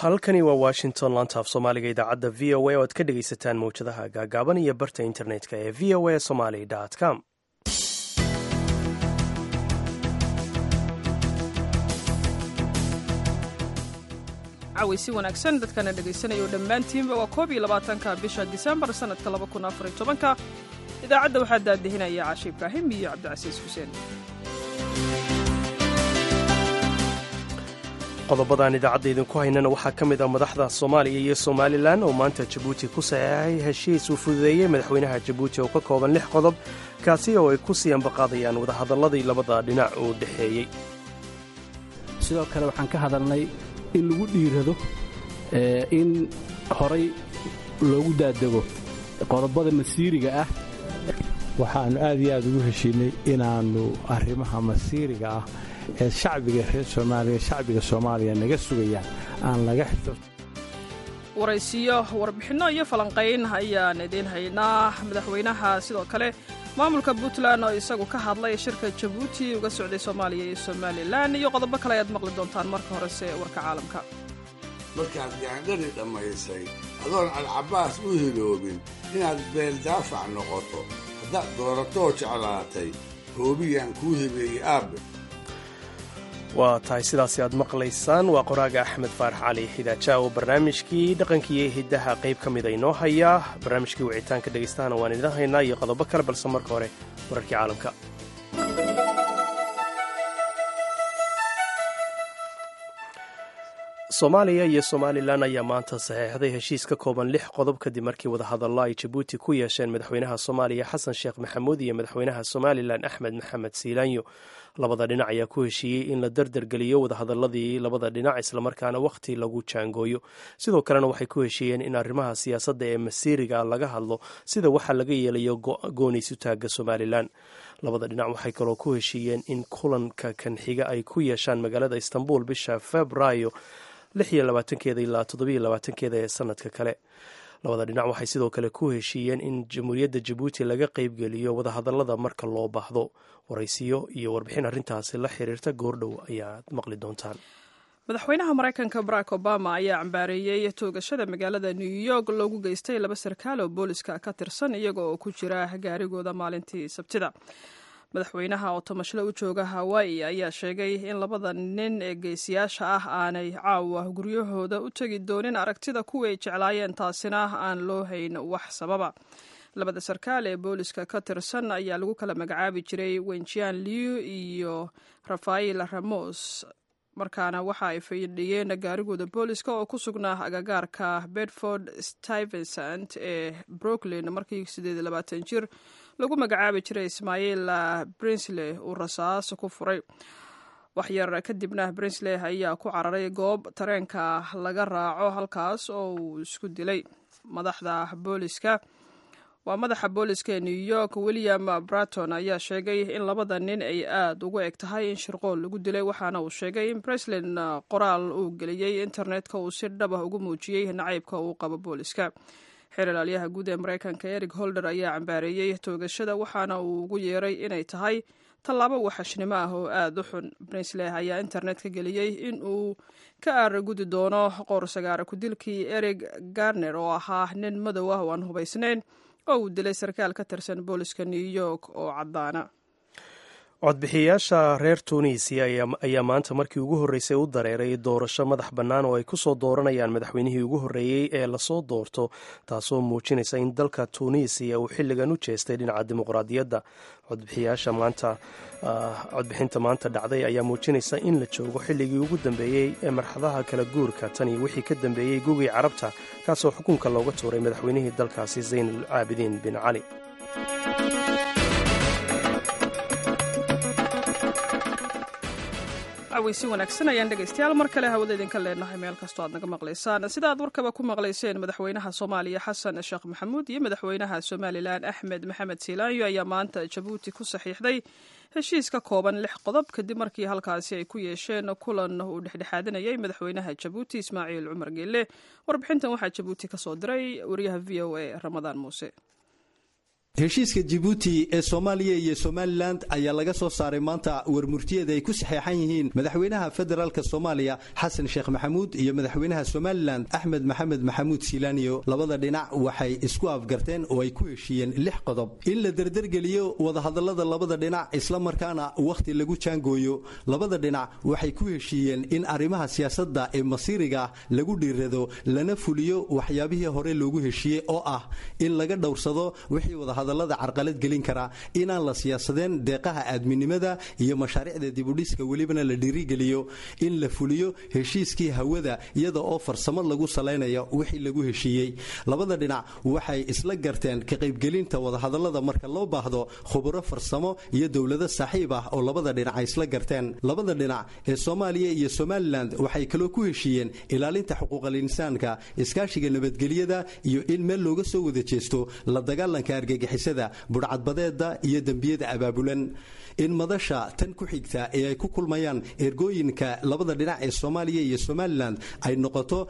halkani waa washington laanta af soomaaliga idaacadda v o a oo aad ka dhegaysataan mawjadaha gaagaaban iyo barta internetka ee v o a somaly com cawaysi wanaagsan dadkana dhegaysanaya dhammaantiinba waa koob iyo labaatanka bisha disembar sannadka laba kun afar iyo tobanka idaacadda waxaa daadihinaya caashe ibraahim iyo cabdicasiis xuseen qodobadaan idaacadda idinku haynana waxaa ka mid ah madaxda soomaaliya iyo somalilan oo maanta jabuuti ku saxeexay heshiis uu fududeeyey madaxweynaha jabuuti oo ka kooban lix qodob kaasi oo ay ku sii ambaqaadayaan wadahadalladii labada dhinac uu dhexeeyey sidoo kale waxaan ka hadalnay in lagu dhiirado in horay loogu daadego qodobada masiiriga ah waxaannu aad iyo aad ugu heshiinay inaannu arrimaha masiiriga ah ee shacbiga reer soomaaliya shacbiga soomaaliya naga sugayaan aan laga xito waraysiyo warbixinno iyo falanqayn ayaan idiin haynaa madaxweynaha sidoo kale maamulka puntland oo isagu ka hadlay shirka jabuuti uga socday soomaaliya iyo somalilan iyo qodobo kale ayaad maqli doontaan marka horese warka caalamka markaad gaandhari dhammaysay adoon alcabaas u hiloobin inaad beeldaafac noqoto haddaad dooratoo jeclaatay hoobiyaan kuu hibeeyey aabbe waa tahay sidaasi aad maqlaysaan waa qoraaga axmed faarax cali xidaaja oo barnaamijkii dhaqankiiyo hiddaha qayb ka mida inoo hayaa barnaamijkii wicitaanka dhegaystaana waan idin haynaa iyo qodobo kale balse marka hore wararkii caalamka soomaaliya iyo somalilan ayaa maanta saxeexday heshiis ka kooban lix qodob kadib markii wadahadallo ay jabuuti ku yeesheen madaxweynaha soomaaliya xasan sheekh maxamuud iyo madaxweynaha somalilan axmed maxamed siilaanyo labada dhinac ayaa ku heshiiyey in la dardargeliyo wadahadaladii labada dhinac islamarkaana wakhti lagu jaangooyo sidoo kalena waxay ku heshiiyeen in arrimaha siyaasadda ee masiiriga laga hadlo sida waxaa laga yeelayo gooniisu taagga somalilan labada dhinac waxay kaloo ku heshiiyeen in kulanka kan xiga ay ku yeeshaan magaalada istanbul bisha februaayo lix iyo labaatankeeda ilaa toddobiyo labaatankeeda ee sanadka kale labada dhinac waxay sidoo kale ku heshiiyeen in jamhuuriyadda jabuuti laga qeybgeliyo wadahadallada marka loo baahdo waraysiyo iyo warbixin arrintaasi la xiriirta goordhow ayaad maqli doontaan madaxweynaha maraykanka barack obama ayaa cambaareeyey toogashada magaalada new york loogu geystay laba sarkaal oo booliska ka tirsan iyaga oo ku jira gaarigooda maalintii sabtida madaxweynaha oo tamashle u jooga hawaayi ayaa sheegay in labada nin ee geesiyaasha ah aanay caawa guryahooda u tegi doonin aragtida kuwii ay jeclaayeen taasina aan loo hayn wax sababa labada sarkaal ee booliska ka tirsan ayaa lagu kala magacaabi jiray wenjian liu iyo rafael ramos markaana waxa ay fadhiyeen gaarigooda booliska oo ku sugnaa agagaarka bedford stuyvesant ee brooklyn markii sideed labaatan jir lagu magacaabi jiray ismaaciil brinsley uu rasaas ku furay waxyar kadibna brinsley ayaa ku cararay goob tareenka laga raaco halkaas oo uu isku dilay madaxda booliska waa madaxa booliska ee new york william braton ayaa sheegay in labada nin ay aada ugu eg tahay in shirqool lagu dilay waxaana uu sheegay in breslen qoraal uu geliyey internetka uu si dhab ah ugu muujiyey nacaybka uu qabo booliska xeer ilaalyaha guud ee maraykanka eric holder ayaa cambaareeyey toogashada waxaana uu ugu yeeray inay tahay tallaabo waxashnimo ah oo aada u xun brinsley ayaa internetka geliyey in uu ka aaragudi doono qoor sagaara ku-dilkii eric garner oo ahaa nin madow ah oo aan hubaysnayn oo uu dilay sarkaal ka tirsan booliska new york oo caddaana codbixiyayaasha reer tunisiya ayaa maanta markii ugu horreysay u dareeray doorasho madax bannaan oo ay ku soo dooranayaan madaxweynihii ugu horreeyey ee lasoo doorto taasoo muujinaysa in dalka tunisiya uu xilligan u jeestay dhinaca dimuqraadiyadda codbixiyaasha maanta codbixinta maanta dhacday ayaa muujinaysa in la joogo xilligii ugu dambeeyey ee marxadaha kala guurka tan iyo wixii ka dambeeyey gugii carabta kaasoo xukunka looga tuuray madaxweynihii dalkaasi zaynul caabidiin bin cali cawaysi wanaagsan ayaan dhegaystayaal mar kale hawada idinka leenahay meel kastoo aad naga maqlaysaan sida aad warkaba ku maqlayseen madaxweynaha soomaaliya xasan sheekh maxamuud iyo madaxweynaha somalilan axmed maxamed siilaanyo ayaa maanta jabuuti ku saxiixday heshiis ka kooban lix qodob kadib markii halkaasi ay ku yeesheen kulan uu dhexdhexaadinayay madaxweynaha jabuuti ismaaciil cumar geelle warbixintan waxaa jabuuti ka soo diray wariyaha v o a ramadaan muuse heshiiska jibuuti ee soomaaliya iyo somalilan ayaa laga soo saaray maanta warmurtiyada ay ku saxeexan yihiin madaxweynaha federaalk soomaaliya xasan sheekh maxamuud iyo madaxweynaha somalilan axmed maxamed maxamuud silaaniyo labada dhinac waxay isku afgarteen oo ay ku heshiiyeen lix qodob in la derdergeliyo wadahadalada labada dhinac islamarkaana wakhti lagu jaangooyo labada dhinac waxay ku heshiiyeen in arrimaha siyaasadda ee masiiriga lagu dhiirado lana fuliyo waxyaabihii hore loogu heshiiyey oo ah in laga dhowrsado wixii wada hadallada carqalad gelin kara inaan la siyaasadeen deeqaha aadminimada iyo mashaariicda dibudhiska welibana la dhiirigeliyo in la fuliyo heshiiskii hawada iyada oo farsamad lagu salaynayo wixii lagu heshiiyey labada dhinac waxay isla garteen ka qaybgelinta wadahadallada marka loo baahdo khuburo farsamo iyo dowlado saaxiib ah oo labada dhinac ay isla garteen labada dhinac ee soomaaliya iyo somalilan waxay kaloo ku heshiiyeen ilaalinta xuquuqal insaanka iskaashiga nabadgelyada iyo in meel looga soo wada jeesto la dagaalanka argagix budhcadbadeeda iyo dembiyada abaabulan in madasha tan ku xigta ee ay ku kulmayaan ergooyinka labada dhinac ee soomaaliya iyo somalilan ay noqoto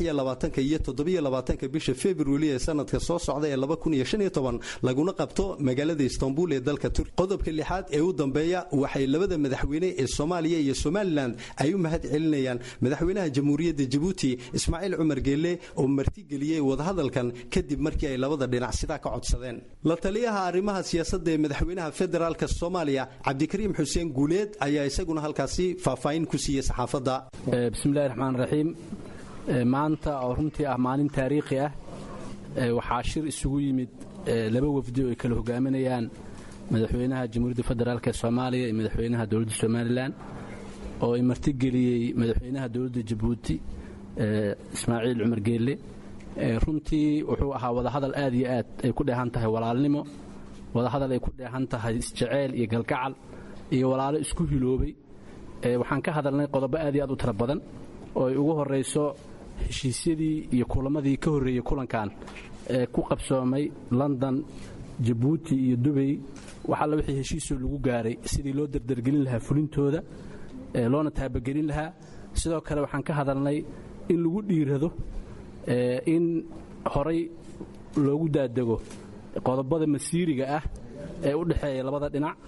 iyo bisha februari ee sanadka soo socda ee laguna qabto magaalada istanbul ee dalka turki qodobka lixaad ee u dambeeya waxay labada madaxweyne ee soomaaliya iyo somalilan ay u mahad celinayaan madaxweynaha jamhuuriyadda jabuuti ismaaciil cumar geelle oo martigeliyey wadahadalkan kadib markii ay labada dhinac sidaa ka codsadeen la taliyaha arrimaha siyaasadda ee madaxweynaha federaalk soomaaliya cabdikariim xuseen guuleed ayaa isaguna halkaasi faahfaahin ku siiyey saxaafadda bismillahi raxmaan raxiim maanta oo runtii ah maalin taariikhi ah waxaa shir isugu yimid laba wafdi oo ay kala hogaaminayaan madaxweynaha jamhuuriyadda federaalk ee soomaaliya iyo madaxweynaha dowladda somalilan oo ay martigeliyey madaxweynaha dowladda jabuuti ismaaciil cumar geelle runtii wuxuu ahaa wadahadal aad iyo aad ay ku dheehan tahay walaalnimo wadahadal ay ku dheehan tahay isjeceyl iyo galgacal iyo walaalo isku hiloobay waxaan ka hadalnay qodobo aad iyo aad u tira badan oo ay ugu horayso heshiisyadii iyo kulamadii ka horreeyey kulankan ee ku qabsoomay london jabuuti iyo dubay wax alla wixii heshiisoo lagu gaaray sidii loo dardargelin lahaa fulintooda loona taabagelin lahaa sidoo kale waxaan ka hadalnay in lagu dhiirado in horay loogu daadego qodobada masiiriga ah ee u dhexeeya labada dhinac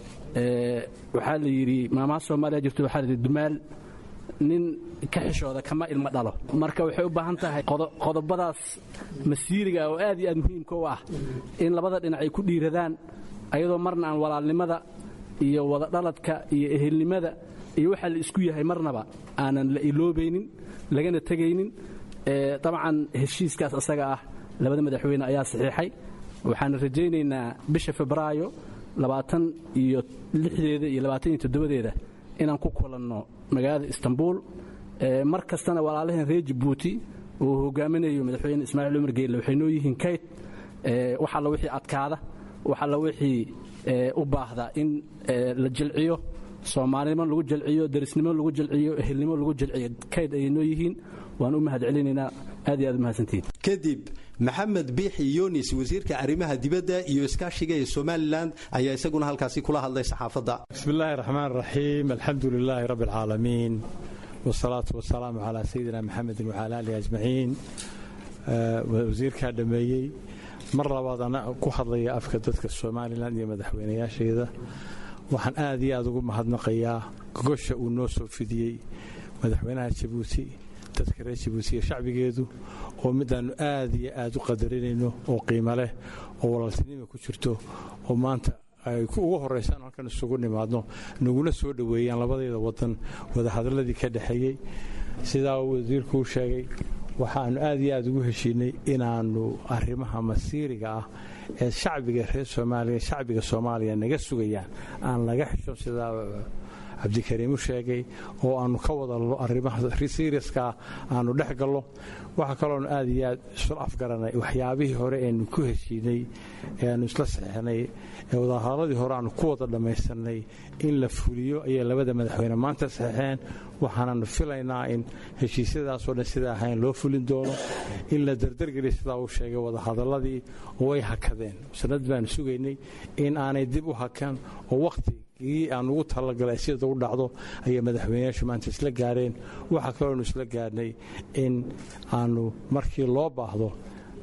waxaa la yidhi maamaha soomaaliya jirto waxaa layidhi dumaal nin ka xishooda kama ilmo dhalo marka waxay u baahan tahay qodobadaas masiiriga oo aad iyo aad muhiimka u ah in labada dhinac ay ku dhiiradaan ayadoo marna aan walaalnimada iyo wadadhaladka iyo ehelnimada iyo waxaa la isku yahay marnaba aanan la iloobaynin lagana tegaynin dabcan heshiiskaas asaga ah labada madaxweyne ayaa saxiixay waxaan rajaynaynaa bisha febraayo labaatan iyo lixdeeda iyo labaatan iyo toddobadeeda inaan ku kulanno magaalada istanbul mar kastana walaalaheen reer jabuuti uu hogaaminayo madaxweyne ismaaciil cumar geelle waxay noo yihiin kayd wax alla wixii adkaada wax alla wixii u baahda in la jilciyo soomaalinimo lagu jalciyo darisnimo lagu jalciyo ehelnimo lagu jalciyo kayd ayay noo yihiin waan u mahad celinaynaa aad iyo aad umahadsantihiin kadib maxamed biixi yunis wasiirka arrimaha dibadda iyo iskaashiga ee somalilan ayaa isaguna halkaasi kula hadlay saxaafadda bismillahi raxmaan raxiim alxamdu lilaahi rabbi alcaalamiin wsalaatu wasalaamu calaa sayidina maxamedin wacala aalihi ajmaciin wasiirkaa dhammeeyey mar labaad ana ku hadlaya afka dadka somalilan iyo madaxweynayaasheeda waxaan aad iyo aad ugu mahadnaqayaa gogosha uu noo soo fidiyey madaxweynaha jabuuti dadka reer jabuuti iyo shacbigeedu oo midaannu aad iyo aad u qadarinayno oo qiimo leh oo walaaltinima ku jirto oo maanta ay ugu horaysaan halkan isugu nimaadno naguna soo dhoweeyaan labadeeda wadan wadahadaladii ka dhexeeyey sidaa wasiirku u sheegay waxaannu aad iyo aad ugu heshiinay inaannu arrimaha masiiriga ah ee shacbiga reer soomaaliya shacbiga soomaaliya naga sugayaan aan laga xisho sidaa cabdikariim u sheegay oo aannu ka wadalno arrimaha siriaskaa aannu dhex gallo waxaa kaloonu aad iyo aad isul afgaranay waxyaabihii hore eenu ku heshiinay ee aannu isla saxeixnay ee wadahadladii hore aannu ku wada dhammaysanay in la fuliyo ayay labada madaxweyne maanta saxeixeen waxaananu filaynaa in heshiisyadaasoo dhan sidaa ahayn loo fulin doono in la dardargeliya sidaa uu sheegay wadahadaladii way hakadeen sanad baanu sugaynay in aanay dib u hakan oo wakhti ii aan ugu talagalay sida u dhacdo ayay madaxweyneyaashu maanta isla gaareen waxaa kaloonu isla gaarnay in aanu markii loo baahdo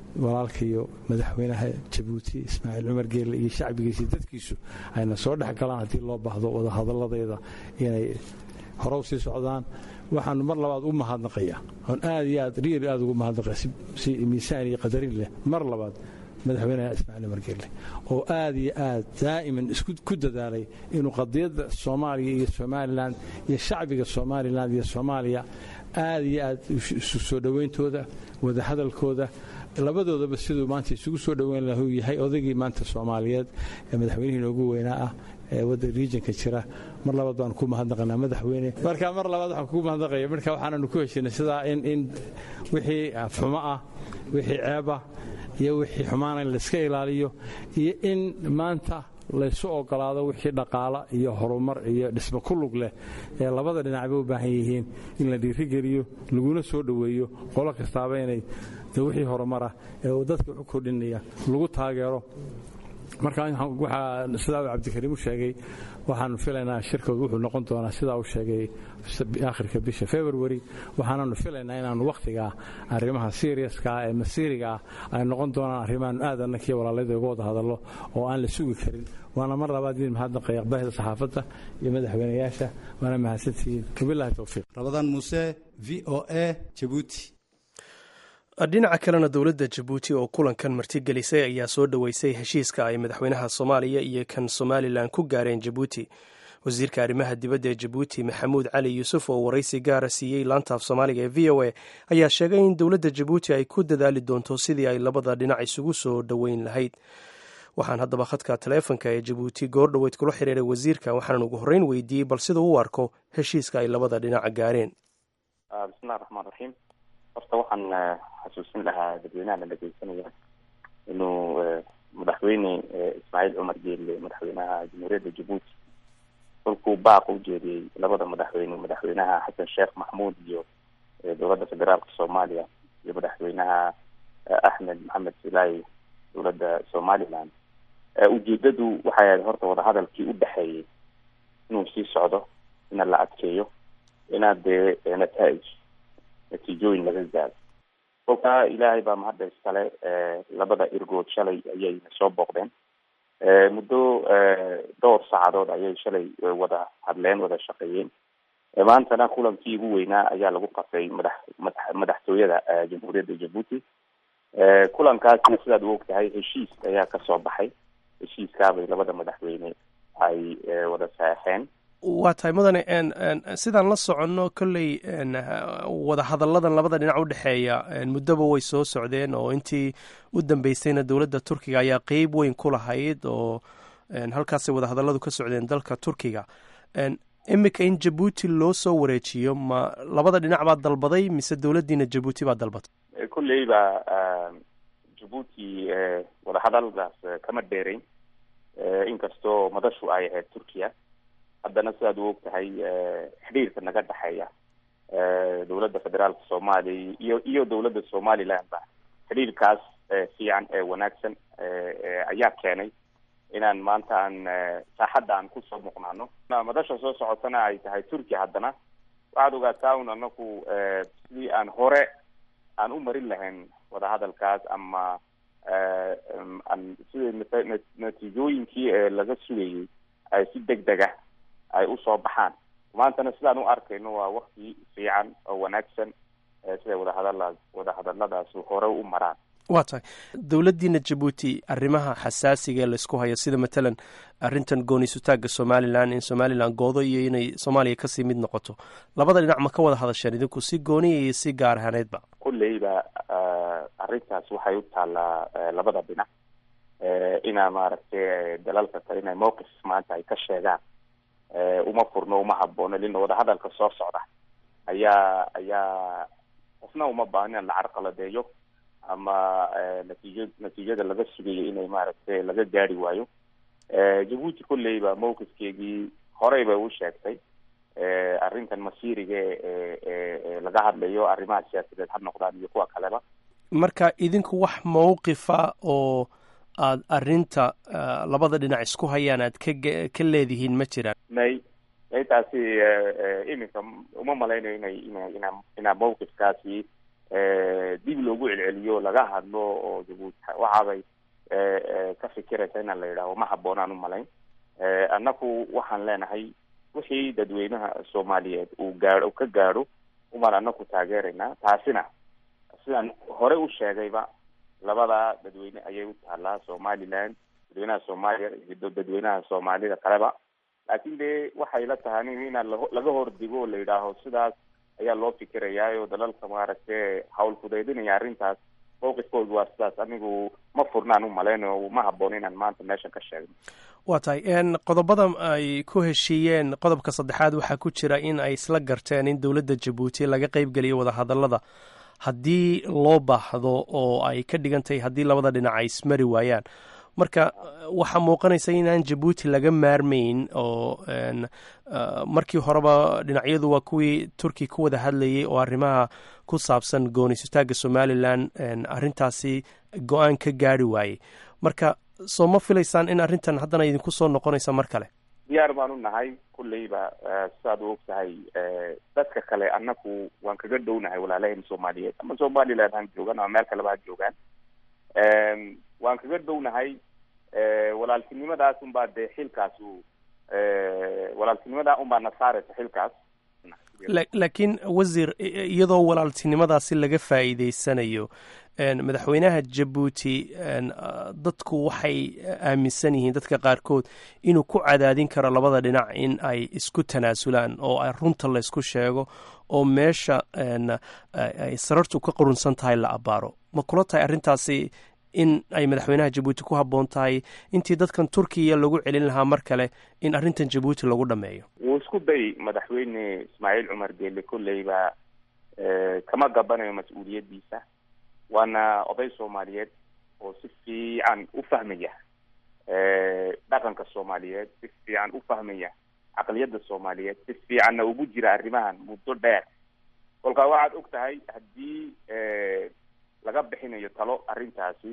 walaalkaiyo madaxweynaha jabuuti ismaaciil cumar geelle iyo shacbigiisa dadkiisu ayna soo dhex galaan haddii loo baahdo wadahadalladeeda inay horow sii socdaan waxaanu mar labaad u mahadnaqaya oon aad iyo aad riil aad ugu mahadnaqaya si miisaan iyo qadarin leh mar labaad madaxweynaha ismaaciil cumar geelle oo aad iyo aad daa'iman ku dadaalay inuu qadiyadda soomaaliya iyo somalilan iyo shacbiga somalilan iyo soomaaliya aad iyo aad isu soo dhowayntooda wadahadalkooda labadoodaba siduu maanta isugu soo dhoweyn lahu yahay odaygii maanta soomaaliyeed ee madaxweynihii noogu weynaa ah ee wadda riijinka jira mar labaad baanu ku mahadnaqanaa madaxweyne marka mar labaad waxaan kugu mahadnaqaya marka waxaananu ku heshinay sidaa in in wixii xumo ah wixii ceebah iyo wixii xumaana in layska ilaaliyo iyo in maanta laysu ogolaado wixii dhaqaala iyo horumar iyo dhismo ku lug leh ee labada dhinacba u baahan yihiin in la dhiirigeliyo laguna soo dhoweeyo qolo kastaaba inay wixii horumarah ee uu dadka u kordhinaya lagu taageero marka waxaa sidaa uu cabdikariim u sheegay waxaanu filaynaa shirkooda wuxuu noqon doonaa sidaa uu sheegay aakhirka bisha february waxaananu filaynaa inaanu wakhtigaa arrimaha seriaska ee masiiriga ah ay noqon doonaan arrimaanu aad annakii walaalayda uga wada hadallo oo aan la sugi karin waana mar labaad idin mahadnaqaya aqbaahda saxaafadda iyo madaxweynayaasha waana mahadsantihiin wabilahi towfiiq rabadaan muuse v o a jabuuti dhinaca kalena dowladda jabuuti oo kulankan martigelisay ayaa soo dhoweysay heshiiska ay madaxweynaha soomaaliya iyo kan somalilan ku gaareen jabuuti wasiirka arrimaha dibadda ee jabuuti maxamuud cali yuusuf oo waraysi gaara siiyey laantaaf soomaaliga ee v o a ayaa sheegay in dowladda jabuuti ay ku dadaali doonto sidii ay labada dhinac isugu soo dhoweyn lahayd waxaan haddaba khadka taleefonka ee jabuuti goor dhoweyd kula xiriiray wasiirka waxaanan ugu horreyn weydiiyey bal siduu u arko heshiiska ay labada dhinac gaareen bismillahi raxmaan raxiim horta waxaan xasuusin lahaa dadweynahana dhegeysanaya inuu madaxweyne ismaaciil cumar geelle madaxweynaha jamhuuriyadda jabuuti kolkuu baaq u jeediyey labada madaxweyne madaxweynaha xasan sheekh maxmuud iyo dowladda federaalka soomaaliya iyo madaxweynaha axmed maxamed silaayi dowladda somaliland ujeedadu waxay ahayd horta wadahadalkii u dhexeeyey inuu sii socdo ina la adkeeyo inaad dee nataij natiijooyin laga gaado kolkaa ilaahay baa mahadda iskale labada irgood shalay ayayna soo booqdeen muddo dhowr saacadood ayay shalay wada hadleen wada shaqeeyeen maantana kulankii ugu weynaa ayaa lagu qasay madax madax madaxtooyada jamhuuriyadda jabuuti kulankaasna sidaad u og tahay heshiis ayaa kasoo baxay heshiiskaabay labada madaxweyne ay wada saexeen waa tahay mudane sidaan la soconno kolley wada hadalladan labada dhinac u dhexeeya muddoba way soo socdeen oo intii u dambeysayna dowladda turkiga ayaa qeyb weyn ku lahayd oo halkaasay wada hadalladu ka socdeen dalka turkiga imika in jabuuti loo soo wareejiyo ma labada dhinac baa dalbaday mise dowladdiina jabuuti baa dalbatay kolleyba jabuuti wadahadaldaas kama dheerayn inkastoo madashu ay ahayd turkiya haddana sidaad u og tahay xidhiirka naga dhexeeya dowladda federaalka soomaaliya iyo iyo dowladda somalilandba xidhiirkaas fiican ee wanaagsan ayaa keenay inaan maanta aan saaxadda aan kusoo muuqnaano madasha soo socotana ay tahay turkiya haddana waxaad ogaataa un anaku sidii aan hore aan u marin lahayn wadahadalkaas ama aan sida natiijooyinkii laga sugayay ay si deg deg ah ay usoo baxaan maantana sidaan u arkayno waa wakti fiican oo wanaagsan siday wadahadala wadahadaladaas hore u maraan waa tahay dowladdiina jabuuti arrimaha xasaasiga ee laysku hayo sida matalan arrintan gooni-sutaagga somalilan in somalilan goodo iyo inay soomaaliya kasii mid noqoto labada dhinac ma ka wada hadasheen idinku si gooniya iyo si gaar ahaaneedba kulleyba arrintaas waxay u taallaa labada dhinac inaa maaragtay dalalka kale inay mowqif maanta ay ka sheegaan uma furno uma haboono lina wadahadalka soo socda ayaa ayaa qofna uma baahno in la carqaladeeyo ama natiijo natiijada laga sugayo inay maaragtay laga gaari waayo jabuuti kolleyba mowqifkeegii horey bay u sheegtay arrintan masiiriga ee laga hadlayo arrimaha siyaasadeed ha noqdaan iyo kuwa kaleba marka idinku wax mawqifa oo aad arrinta labada dhinac isku hayaan aad ka ka leedihiin ma jiraan may may taasi iminka uma malaynayo inay ina ina inaa mawqifkaasi dib loogu celceliyo laga hadlo oo jabuuti waxaabay ka fikiraysa inaan la yidhaaho ma habboonaan umalayn annaku waxaan leenahay wixii dadweynaha soomaaliyeed uu gaao ka gaadho umaan anaku taageeraynaa taasina sidaan hore u sheegayba labada dadweyne ayay u taalaa somaliland dadweynaha soomaaliya iyo dadweynaha soomaalida kaleba laakin de waxay la tahay inaan laga hordigo oo la yidhaaho sidaas ayaa loo fikirayaayo dalalka maaragtay hawl fudaydinaya arrintaas mawqifkoodu waa sidaas anigu ma furnaan u malaynayo ma habboon inaan maanta meeshan ka sheegno waa tahay qodobada ay ku heshiiyeen qodobka saddexaad waxaa ku jira in ay isla garteen in dowladda jabuuti laga qeybgeliyo wadahadalada haddii loo baahdo oo ay ka dhigan tahay haddii labada dhinac ay ismari waayaan marka waxaa muuqanaysa inaan jabuuti laga maarmayn oo markii horeba dhinacyadu waa kuwii turki ku wada hadlayay oo arrimaha ku saabsan goonisitaagga somalilan arrintaasi go-aan ka gaari waayey marka soo ma filaysaan in arrintan haddana idinku soo noqonaysa mar kale diyaar baan u nahay kulleyba sidaad u og tahay dadka kale annaku waan kaga dhownahay walaalaheen soomaaliyeed ama somaliland han joogaan ama meel kaleba ha joogaan waan kaga dhownahay walaaltinimadaas unbaa dee xilkaasu walaaltinimada unbaa na saaraysa xilkaas laakiin wasiir iyadoo walaaltinimadaasi laga faa'iideysanayo madaxweynaha jabuuti dadku waxay aaminsan yihiin dadka qaarkood inuu ku cadaadin karo labada dhinac in ay isku tanaasulaan oo ay runta laysku sheego oo meesha ay sarartu ka qurunsan tahay la abaaro ma kula tahay arrintaasi in ay madaxweynaha jabuuti ku habboon tahay intii dadkan turkiya lagu celin lahaa mar kale in arrintan jabuuti lagu dhameeyo wuu isku day madaxweyne ismaaciil cumar geele kolleyba kama gabanayo mas-uuliyaddiisa waana oday soomaaliyeed oo si fiican u fahmaya dhaqanka soomaaliyeed si fiican u fahmaya caqliyadda soomaaliyeed si fiicanna ugu jira arrimahan muddo dheer kolkaa waxaad og tahay haddii laga bixinayo talo arrintaasi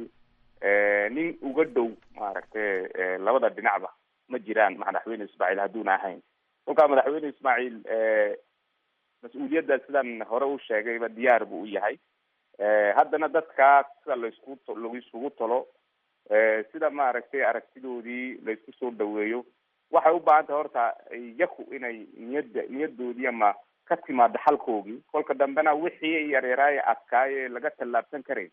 nin uga dhow maaragtay labada dhinacba ma jiraan madaxweyne ismaaciil hadduuna ahayn kolkaa madaxweyne ismaaciil mas-uuliyadda sidaan hore u sheegayba diyaar buu u yahay haddana dadkaa sida laisku lagu isugu talo sida maaragtay aragtidoodii laysku soo dhaweeyo waxay u baahan tahay horta yaku inay niyadda niyadoodii ama ka timaado xalkoogii kolka dambena wixii yaryaraaye adkaaye laga tallaabsan karay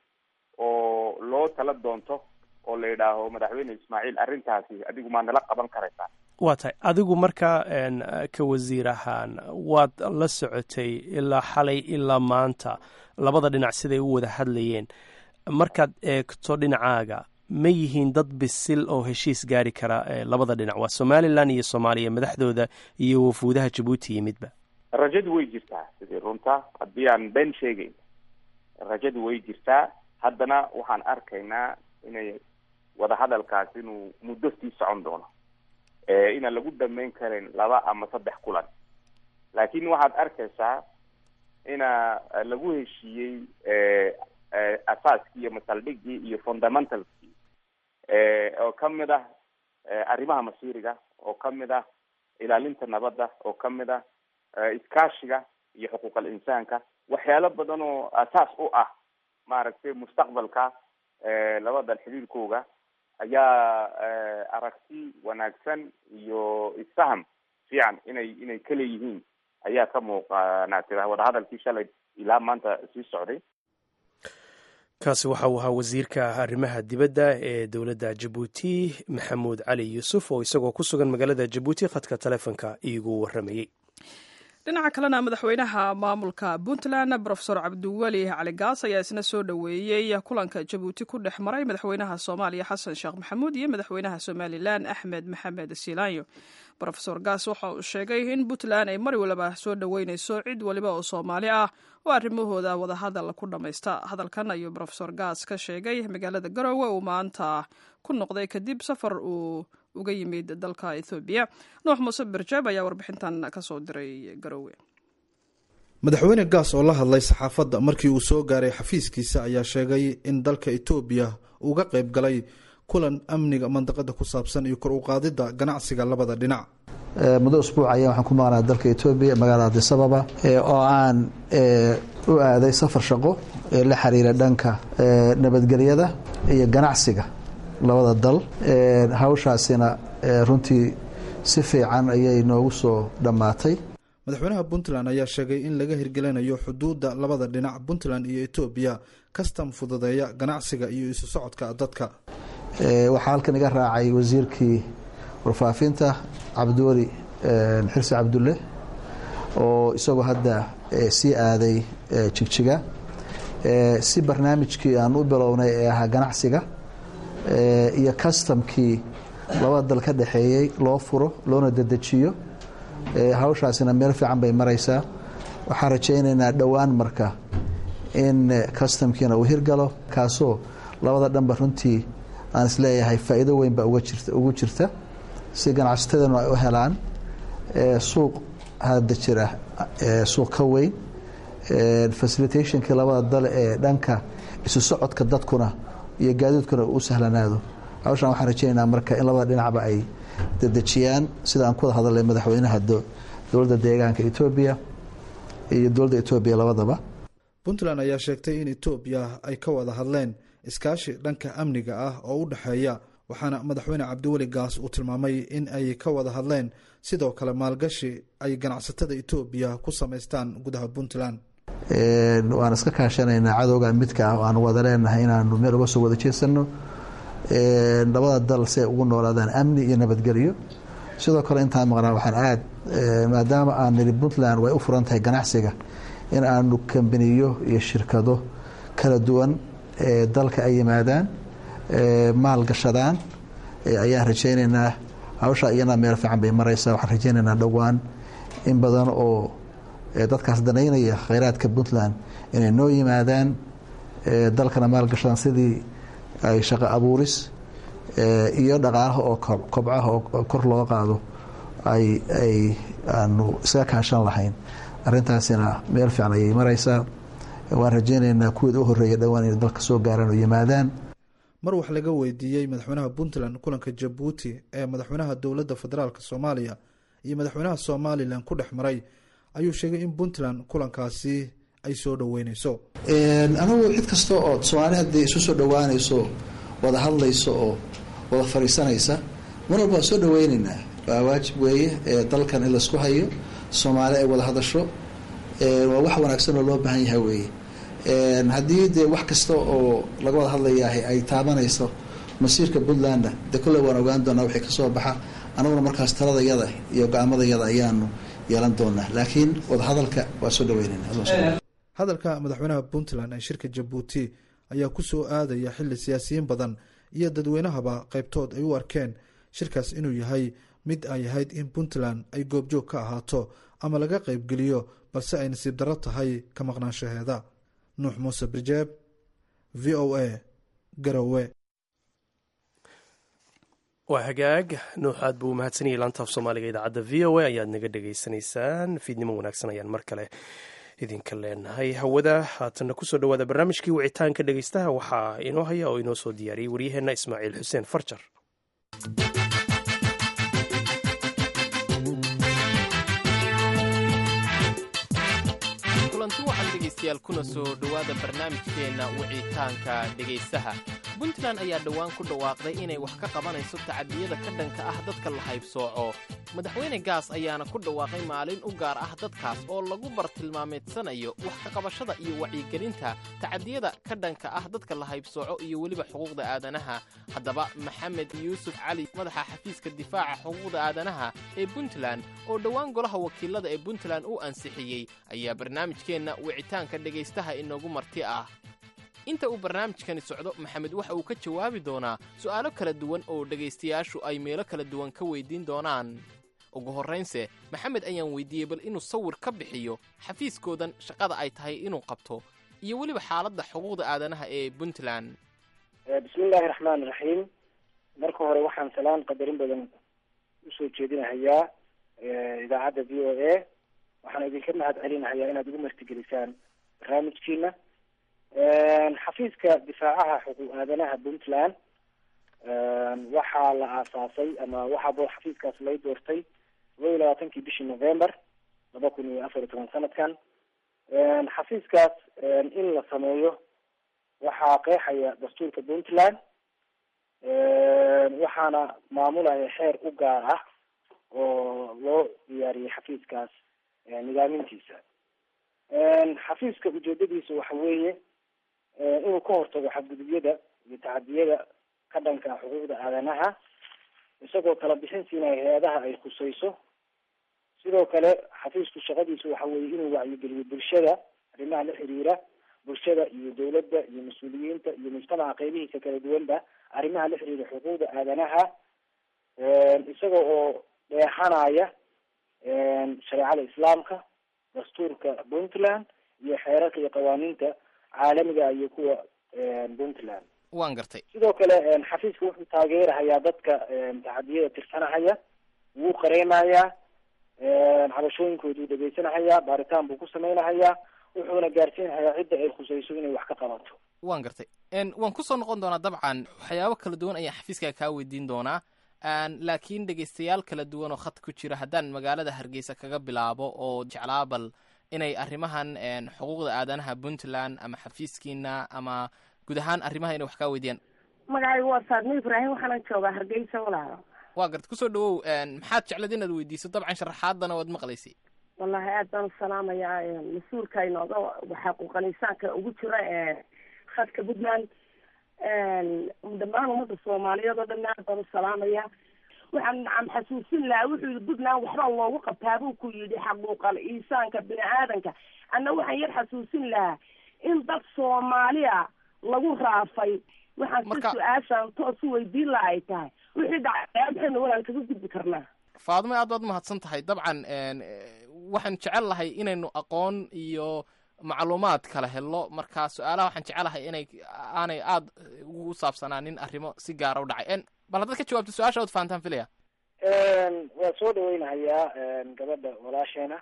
oo loo tala doonto oo la yidhaaho madaxweyne ismaaciil arrintaasi adigu maa nala qaban karaysaa waa tahay adigu marka ka wasiir ahaan waad la socotay ilaa xalay ilaa maanta labada dhinac siday u wada hadlayeen markaad eegto dhinacaaga ma yihiin dad bisil oo heshiis gaari kara labada dhinac waa somalilan iyo soomaaliya madaxdooda iyo wafuudaha jabuuti yimidba rajadu way jirtaa sidii runta haddii aan been sheegeyn rajadu way jirtaa haddana waxaan arkaynaa inay wadahadalkaas inuu muddo sii socon doono inaan lagu dhameyn karin laba ama saddex kulan laakiin waxaad arkaysaa ina lagu heshiiyey asaaskii iyo masaldhigii iyo fundamentalskii oo kamid ah arrimaha masiiriga oo kamid ah ilaalinta nabadda oo kamid ah iskaashiga iyo xuquuqal insaanka waxyaalo badan oo asaas u ah maaragtay mustaqbalka labada xiriirkooga ayaa aragti wanaagsan iyo isfaham fiican inay inay kaleeyihiin ayaa ka muuqanaatira wadahadalkii shalay ilaa maanta sii socday kaasi waxa uu ahaa wasiirka arrimaha dibadda ee dowladda jabuuti maxamuud cali yuusuf oo isagoo ku sugan magaalada jabuuti khadka taleefonka iigu waramayey dhinaca kalena madaxweynaha maamulka puntland rofesor cabdiweli cali gaas ayaa isna soo dhoweeyey kulanka jabuuti ku dhex maray madaxweynaha soomaaliya xasan sheekh maxamuud iyo madaxweynaha somalilan axmed maxamed siilaanyo rofesor gaas waxa uu sheegay in puntland ay mar waliba soo dhoweyneyso cid waliba oo soomaali ah oo arrimahooda wadahadal ku dhammaysta hadalkan ayuu rofesor gaas ka sheegay magaalada garowe uu maanta ku noqday kadib safar uu uga yimid dalka ethoobiya nuux muuse birjeeb ayaa warbixintan kasoo diray garowe madaxweyne gaas oo la hadlay saxaafadda markii uu soo gaaray xafiiskiisa ayaa sheegay in dalka etoobiya uga qayb galay kulan amniga mandaqada ku saabsan iyo kor u qaadidda ganacsiga labada dhinac muddo usbuuc ayaa waxaan ku maqnaa dalka etoobiya magaalada adisababa oo aan u aaday safar shaqo ee la xiriira dhanka nabadgelyada iyo ganacsiga labada dal hawshaasina runtii si fiican ayay noogu soo dhammaatay madaxweynaha puntland ayaa sheegay in laga hirgelinayo xuduudda labada dhinac puntland iyo etoobiya kastam fududeeya ganacsiga iyo isu socodka dadka waxaa halkan iga raacay wasiirkii warfaafinta cabdiweli xirsi cabdulle oo isagoo hadda sii aaday jigjiga si barnaamijkii aan u bilownay ee ahaa ganacsiga iyo kastamkii labada dal ka dhexeeyey loo furo loona dedejiyo hawshaasina meel fiican bay maraysaa waxaan rajaynaynaa dhowaan marka in kastamkiina uu hirgalo kaasoo labada dhanba runtii aan isleeyahay faa'iido weyn baa ugu jirta si ganacsatadanu ay u helaan suuq hadda jira suuq ka weyn facilitationkii labada dal ee dhanka isu socodka dadkuna iyo gaadiidkuna u sahlanaado hawshan waxaan rajaynaynaa marka in labada dhinacba ay dedejiyaan sida aan ku wada hadalay madaxweynaha dowladda deegaanka etoobiya iyo dowladda etoobiya labadaba puntland ayaa sheegtay in etoobiya ay ka wada hadleen iskaashi dhanka amniga ah oo u dhexeeya waxaana madaxweyne cabdiweli gaas uu tilmaamay in ay ka wada hadleen sidoo kale maalgashi ay ganacsatada etoobiya ku samaystaan gudaha puntland waan iska kaashanaynaa cadowga midka ah oo aan wada leenahay inaanu meel uga soo wada jeesano labada dal si ay ugu noolaadaan amni iyo nabadgelyo sidoo kale intaan maqnaa waxaan aad maadaama aan niri puntland way u furan tahay ganacsiga in aanu kambaniyo iyo shirkado kala duwan dalka ay yimaadaan maal gashadaan ayaan rajaynaynaa hawsha iyana meel fiican bay maraysaa waxaan rajaynaynaa dhowaan in badan oo dadkaas danaynaya khayraadka puntland inay noo yimaadaan dalkana maal gashadaan sidii ay shaqo abuuris iyo dhaqaalaha oo kobcaha oo kor loo qaado ay ay aanu iskaga kaashan lahayn arrintaasina meel fiican ayay maraysaa waan rajaynaynaa kuweed u horreeya dhowaan inay dalka soo gaaraan oo yimaadaan mar wax laga weydiiyey madaxweynaha puntland kulanka jabuuti ee madaxweynaha dowladda federaalk soomaaliya iyo madaxweynaha somalilan ku dhex maray ayuu sheegay in puntland kulankaasi ay soo dhoweyneyso anigu cid kasta oo soomaali haddii isu soo dhowaanayso wada hadlayso oo wada fadhiisanaysa mar walba waan soo dhaweyneynaa waa waajib weeye dalkan in laisku hayo soomaali ay wada hadasho waa wax wanaagsan oo loo baahan yahay weeye haddii dee wax kasta oo laga wada hadlayaah ay taabanayso masiirka puntlandna dee kolley waan ogaan doonaa wixii kasoo baxa anaguna markaas taladayada iyo go-aamadayada ayaanu yeelan doonaa laakiin wadahadalka waa soo dhaweyneyna hadalka madaxweynaha puntland ee shirka jabuuti ayaa ku soo aadaya xilli siyaasiyiin badan iyo dadweynahaba qaybtood ay u arkeen shirkaas inuu yahay mid ay ahayd in puntland ay goobjoog ka ahaato ama laga qaybgeliyo balse ay nasiib darro tahay ka maqnaanshaheeda nuux muuse birjeeb v o a garowe waa hagaag nuux aad buu umahadsanayay laantaaf soomaaliga idaacadda v o a ayaad naga dhagaysanaysaan fiidnimo wanaagsan ayaan mar kale idinka leenahay hawada haatanna kusoo dhowaada barnaamijkii wicitaanka dhegaystaha waxaa inoo haya oo inoo soo diyaariyey waryaheenna ismaaciil xuseen farjar kulanti waxaan dhegaystayaal kuna soo dhowaada barnaamijkeenna wicitaanka dhegaystaha puntland ayaa dhowaan ku dhawaaqday inay wax ka qabanayso tacadiyada ka dhanka ah dadka la haybsooco madaxweyne gaas ayaana ku dhawaaqay maalin u gaar ah dadkaas oo lagu bartilmaameedsanayo wax ka qabashada iyo wacyigelinta tacadiyada ka dhanka ah dadka la haybsooco iyo weliba xuquuqda aadanaha haddaba maxamed yuusuf cali madaxa xafiiska difaaca xuquuqda aadanaha ee puntland oo dhowaan golaha wakiilada ee puntland uu ansixiyey ayaa barnaamijkeenna wicitaanka dhegaystaha inoogu marti ah inta uu barnaamijkani socdo maxamed waxa uu ka jawaabi doonaa su'aalo kala duwan oo dhegaystayaashu ay meelo kala duwan ka weydiin doonaan ugu horraynse maxamed ayaan weydiiyey bal inuu sawir ka bixiyo xafiiskoodan shaqada ay tahay inuu qabto iyo weliba xaaladda xuquuqda aadanaha ee puntland bismillaahi raxmaani raxiim marka hore waxaan salaan qadarin badan usoo jeedinahayaa idaacadda v o a waxaan idinka mahad celinahayaa inaad igu martigelisaan barnaamijkiina xafiiska difaacaha xuquuq aadanaha puntland waxaa la aasaasay ama waxaa xafiiskaas lay doortay todoba iyo labaatankii bishii november laba kun iyo afar iyo toban sanadkan xafiiskaas in la sameeyo waxaa qeexaya dastuurka puntland waxaana maamulaya xeer u gaar ah oo loo diyaariyey xafiiskaas nidaamintiisa xafiiska ujeedadiisa waxa weeye inuu ka hortago xadgudubyada iyo tacadiyada ka dhanka ah xuquuqda aadanaha isagoo kala bixin siinaya hay-adaha ay khusayso sidoo kale xafiisku shaqadiisu waxa weeye inuu wacyigeliyo bulshada arrimaha la xiriira bulshada iyo dawladda iyo mas-uuliyiinta iyo mujtamaca qeybihiisa kala duwanba arrimaha la xiriira xuquuqda aadanaha isaga oo dheexanaya shareecada islaamka dastuurka puntland iyo xeerarka iyo qawaaniinta caalamiga iyo kuwa puntland waan gartay sidoo kale xafiiska wuxuu taageerahayaa dadka tacadiyada tirsanahaya wuu qareemayaa cabashooyinkooduu dhegeysanahaya baaritaan buu ku sameynahayaa wuxuuna gaarsiinhayaa cidda ay khusayso inay wax ka qabato waan gartay waan kusoo noqon doonaa dabcan waxyaabo kala duwan ayaan xafiiska kaa weydiin doonaa laakiin dhegeystayaal kala duwan oo khad ku jira haddaan magaalada hargeysa kaga bilaabo oo jeclaa bal inay arrimahan xuquuqda aadanaha puntland ama xafiiskiina ama guud ahaan arrimaha inay wax kaa weydiiyaan magacaygu waa saadmo ibraahim waxaana joogaa hargeysa walaalo waa garta kusoo dhawow maxaad jeclad inaad weydiiso dabcan sharaxaadana waad maqlaysay wallahi aad baan usalaamayaa mas-uulka inooga xaquuqal insaanka ugu jira khadka puntland dhammaan ummadda soomaaliyeed oo dhan aad baan usalaamaya waxaan nacam xasuusin lahaa wuxuu yidhi puntland waxbaa loogu qabtaa buu ku yidhi xaquuqal insaanka bini aadanka anna waxaan yar xasuusin lahaa in dad soomaaliya lagu raafay waxaan si su-aashaan toos u weydiin laha ay tahay wixii dhacay maxaynu walaan kaga gudbi karnaa faadmo aad baad umahadsan tahay dabcan waxaan jecel lahay inaynu aqoon iyo macluumaad kala helo marka su-aalaha waxaan jecelahay inay aanay aada ugu saabsanaanin arrimo si gaara u dhacay bal haddaad ka jawaabto su-aasha ood fahantaan filaya waa soo dhaweynahayaa gabadha walaasheena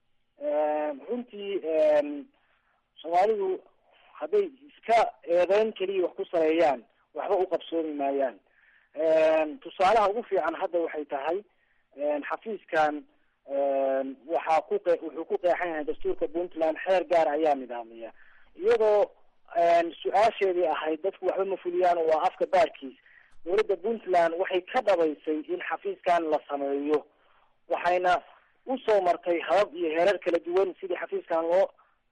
runtii soomaalidu hadday iska eedeyn keliya wax ku sareeyaan waxba u qabsoomi maayaan tusaalaha ugu fiican hadda waxay tahay xafiiskan waxaa ku qe wuxuu ku qeexan yahay dastuurka puntland xeer gaar ayaa nidaamiya iyadoo su-aasheedii ahayd dadku waxba ma fuliyaan oo waa afka baarkiis dowladda puntland waxay ka dhabaysay in xafiiskan la sameeyo waxayna usoo martay habab iyo heerar kala duwan sidii xafiiskan loo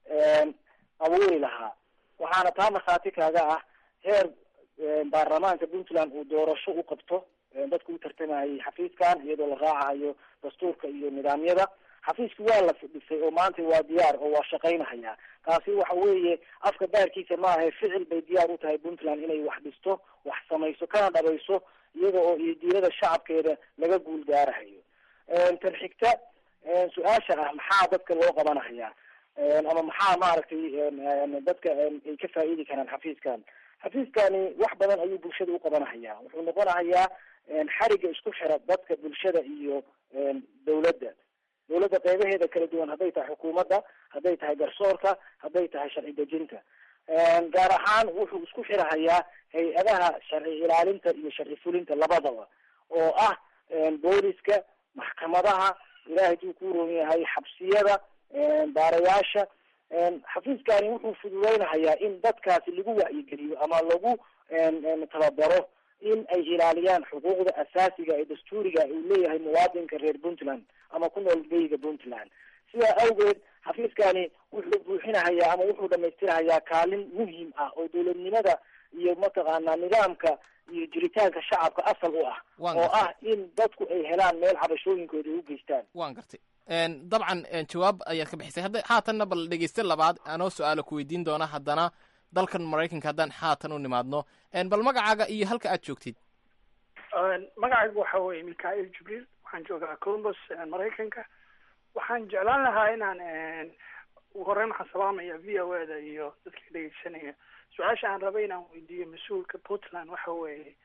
abuuri lahaa waxaana taa markhaati kaaga ah heer baarlamaanka puntland uu doorasho u qabto dadku u tartamayay xafiiskan iyadoo la raacahayo dastuurka iyo nidaamyada xafiiski waa la dhisay oo maanta waa diyaar oo waa shaqaynahaya taasi waxa weeye afka baarkiisa maaha ficil bay diyaar u tahay puntland inay wax dhisto wax samayso kana dhabayso iyada oo iyo diirada shacabkeeda laga guul gaarahayo tan xigta su-aasha ah maxaa dadka loo qabanahaya ama maxaa maaragtay dadka ay ka faa'iidi karaan xafiiskan xafiiskani wax badan ayuu bulshada u qabanahaya wuxuu noqonahayaa xariga isku xira dadka bulshada iyo dawladda dawladda qeybaheeda kala duwan hadday tahay xukuumadda hadday tahay garsoorka hadday tahay sharci dejinta gaar ahaan wuxuu isku xirahayaa hay-adaha sharci ilaalinta iyo sharci fulinta labadaba oo ah booliska maxkamadaha ilaahay duu ku roon yahay xabsiyada baarayaasha xafiiskani wuxuu fududeynahayaa in dadkaasi lagu wacyigeliyo ama lagu tababaro in ay ilaaliyaan xuquuqda asaasiga ee dastuuriga uu leeyahay muwaadinka reer puntland ama ku nool beyga puntland sidaa awgeed xafiiskani wuxuu buuxinahayaa ama wuxuu dhamaystirahayaa kaalin muhim ah oo dowladnimada iyo mataqaanaa nidaamka iyo jiritaanka shacabka asal u ah oo ah in dadku ay helaan meel cabashooyinkooda u geystaan waan gartay dabcan jawaab ayaad ka bixisay hadda haatanna bal dhegeyste labaad anoo su-aala ku weydiin doona haddana dalkan maraykanka haddaan haatan u nimaadno bal magacaaga iyo halka aad joogtid magacaygu waxa weeye mikail jibriil waxaan joogaa columbus maraykanka waxaan jeclaan lahaa inaan ugu horeyn waxaan salaamaya v o e da iyo dadka dhegeysanaya su-aasha aan rabay inaan weydiiyo mas-uulka puntland waxa weeye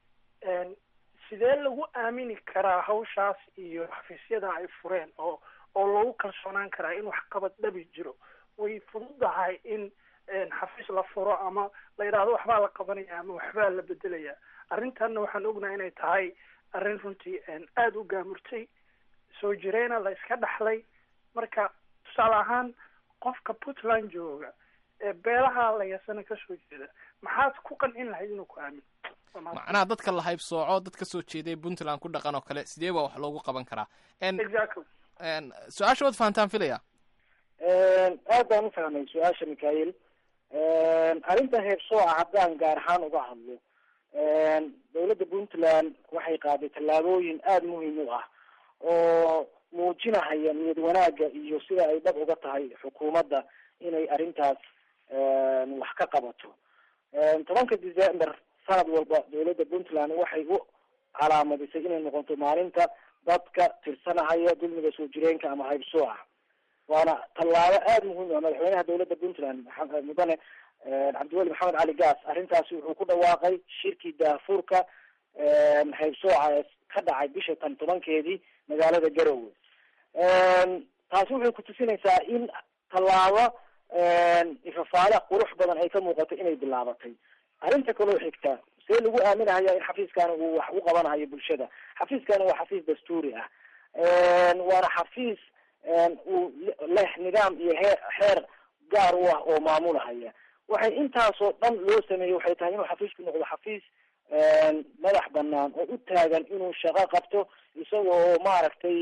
sidee lagu aamini karaa hawshaas iyo xafiisyada ay fureen oo oo lagu kalsoonaan karaa in waxqabad dhabi jiro way fududahay in xafiis la furo ama la yidhaahdo waxbaa la qabanaya ama waxbaa la bedelaya arrintanna waxaan ognahay inay tahay arrin runtii aada u gaamurtay soo jireena la iska dhaxlay marka tusaale ahaan qofka puntland jooga ee beelaha layasana kasoo jeeda maxaad ku qancin lahayd inuu ku aamino macnaha dadka la haybsooco dad ka soo jeeday puntland ku dhaqan oo kale sidee baa wax loogu qaban karaa exactly su-aasha waad fahantaan filaya aad baan u fahmay su-aasha mikhail arrinta heebsooca haddaan gaar ahaan uga hadlo dowladda puntland waxay qaaday tallaabooyin aada muhiim u ah oo muujinahaya niyad wanaagga iyo sida ay dhab uga tahay xukuumadda inay arrintaas wax ka qabato tobanka december sanad walba dowladda puntland waxay u calaamadisay inay noqoto maalinta dadka tirsanahaya dulmiga soo jireenka ama haybsooca waana tallaabo aada muhiim u ah madaxweynaha dowladda puntland mudane cabdiweli maxamed cali gaas arrintaasi wuxuu ku dhawaaqay shirkii daafurka haybsooca ee ka dhacay bisha tan tobankeedii magaalada garowe taasi waxay kutusinaysaa in tallaabo ifafaale qurux badan ay ka muuqato inay bilaabatay arrinta kaloo xigta see lagu aaminahaya in xafiiskani uu wax u qabanayo bulshada xafiiskani waa xafiis dastuuri ah waana xafiis uu leh nidaam iyo hee xeer gaar u ah oo maamulahaya waxay intaasoo dhan loo sameeyey waxay tahay inuu xafiisku noqdo xafiis madax banaan oo u taagan inuu shaqo qabto isaga oo maaragtay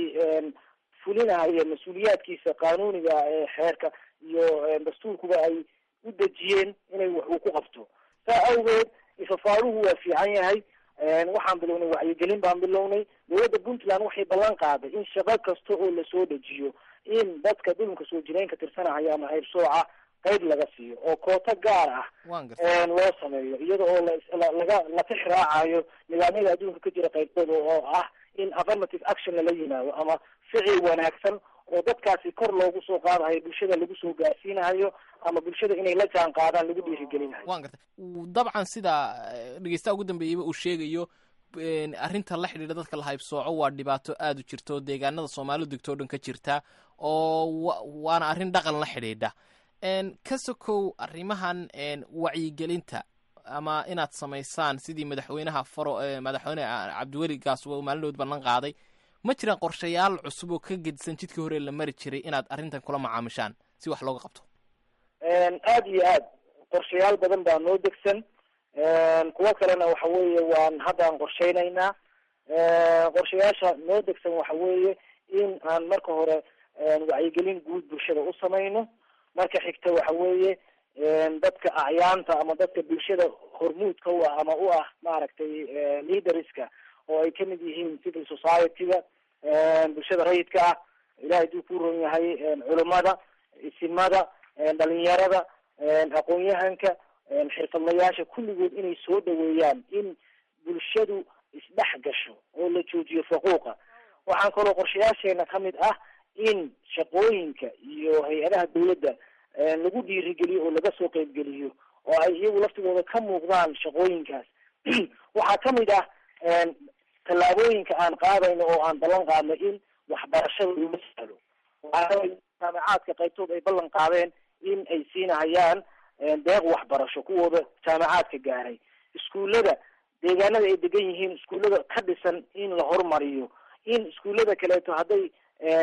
fulinaya mas-uuliyaadkiisa qanuuniga ee xeerka iyo dastuurkuba ay u dejiyeen inay wax uu ku qabto saa awgeed ifafaaluhu waa fiican yahay waxaan bilownay wacyigelin baan bilownay dowladda puntland waxay ballan qaaday in shaqo kasta oo lasoo dejiyo in dadka dhulunka soo jireenka tirsanahaya ama haybsooca qayb laga siiyo oo kooto gaar ah loo sameeyo iyada oo laga la tix raacayo nidaamyada adduunka ka jira qaybtooda oo ah in affirmative action lala yimaado ama ficil wanaagsan oo dadkaasi kor loogu soo qaadahayo bulshada lagu soo gaarsiinahayo ama bulshada inay la jaan qaadaan lagu dhiirigelinayo wan garta dabcan sida dhegeystaha ugu dambeeyaba uu sheegayo arrinta la xidhiidha dadka la haybsooco waa dhibaato aada u jirta oo deegaanada soomaalidu degto o dhan ka jirta oo waana arrin dhaqan la xidhiidha ka sokow arrimahan wacyigelinta ama inaad samaysaan sidii madaxweynaha faro madaxweyne cabdiweli gaas maalinood ballan qaaday ma jiraan qorshayaal cusub oo ka gedisan jidkii hore la mari jiray inaad arrintan kula macaamishaan si wax looga qabto aada iyo aad qorshayaal badan baa noo degsan kuwo kalena waxa weeye waan haddaan qorsheynaynaa qorshayaasha noo degsan waxa weeye in aan marka hore wacyigelin guud bulshada u samayno marka xigta waxa weeye dadka acyaanta ama dadka bulshada hormuudka u ah ama u ah maaragtay leaderska oo ay kamid yihiin civil society-ga bulshada rayidka ah ilahay haduu ku ron yahay culimada isimada dhalinyarada aqoon-yahanka xirfadlayaasha kulligood inay soo dhaweeyaan in bulshadu isdhex gasho oo la joojiyo faquuqa waxaan kaloo qorshayaasheena kamid ah in shaqooyinka iyo hay-adaha dawladda lagu dhiirigeliyo oo laga soo qeybgeliyo oo ay iyagu laftigooda ka muuqdaan shaqooyinkaas waxaa kamid ah tallaabooyinka aan qaadayno oo aan ballan qaadno in waxbarashada lama sahlo jaamacaadka qaybtood ay ballan qaadeen in ay siinahayaan deeq waxbarasho kuwooda jaamacaadka gaaray iskuullada deegaanada ay degan yihiin iskuullada ka dhisan in la horumariyo in iskuullada kaleeto hadday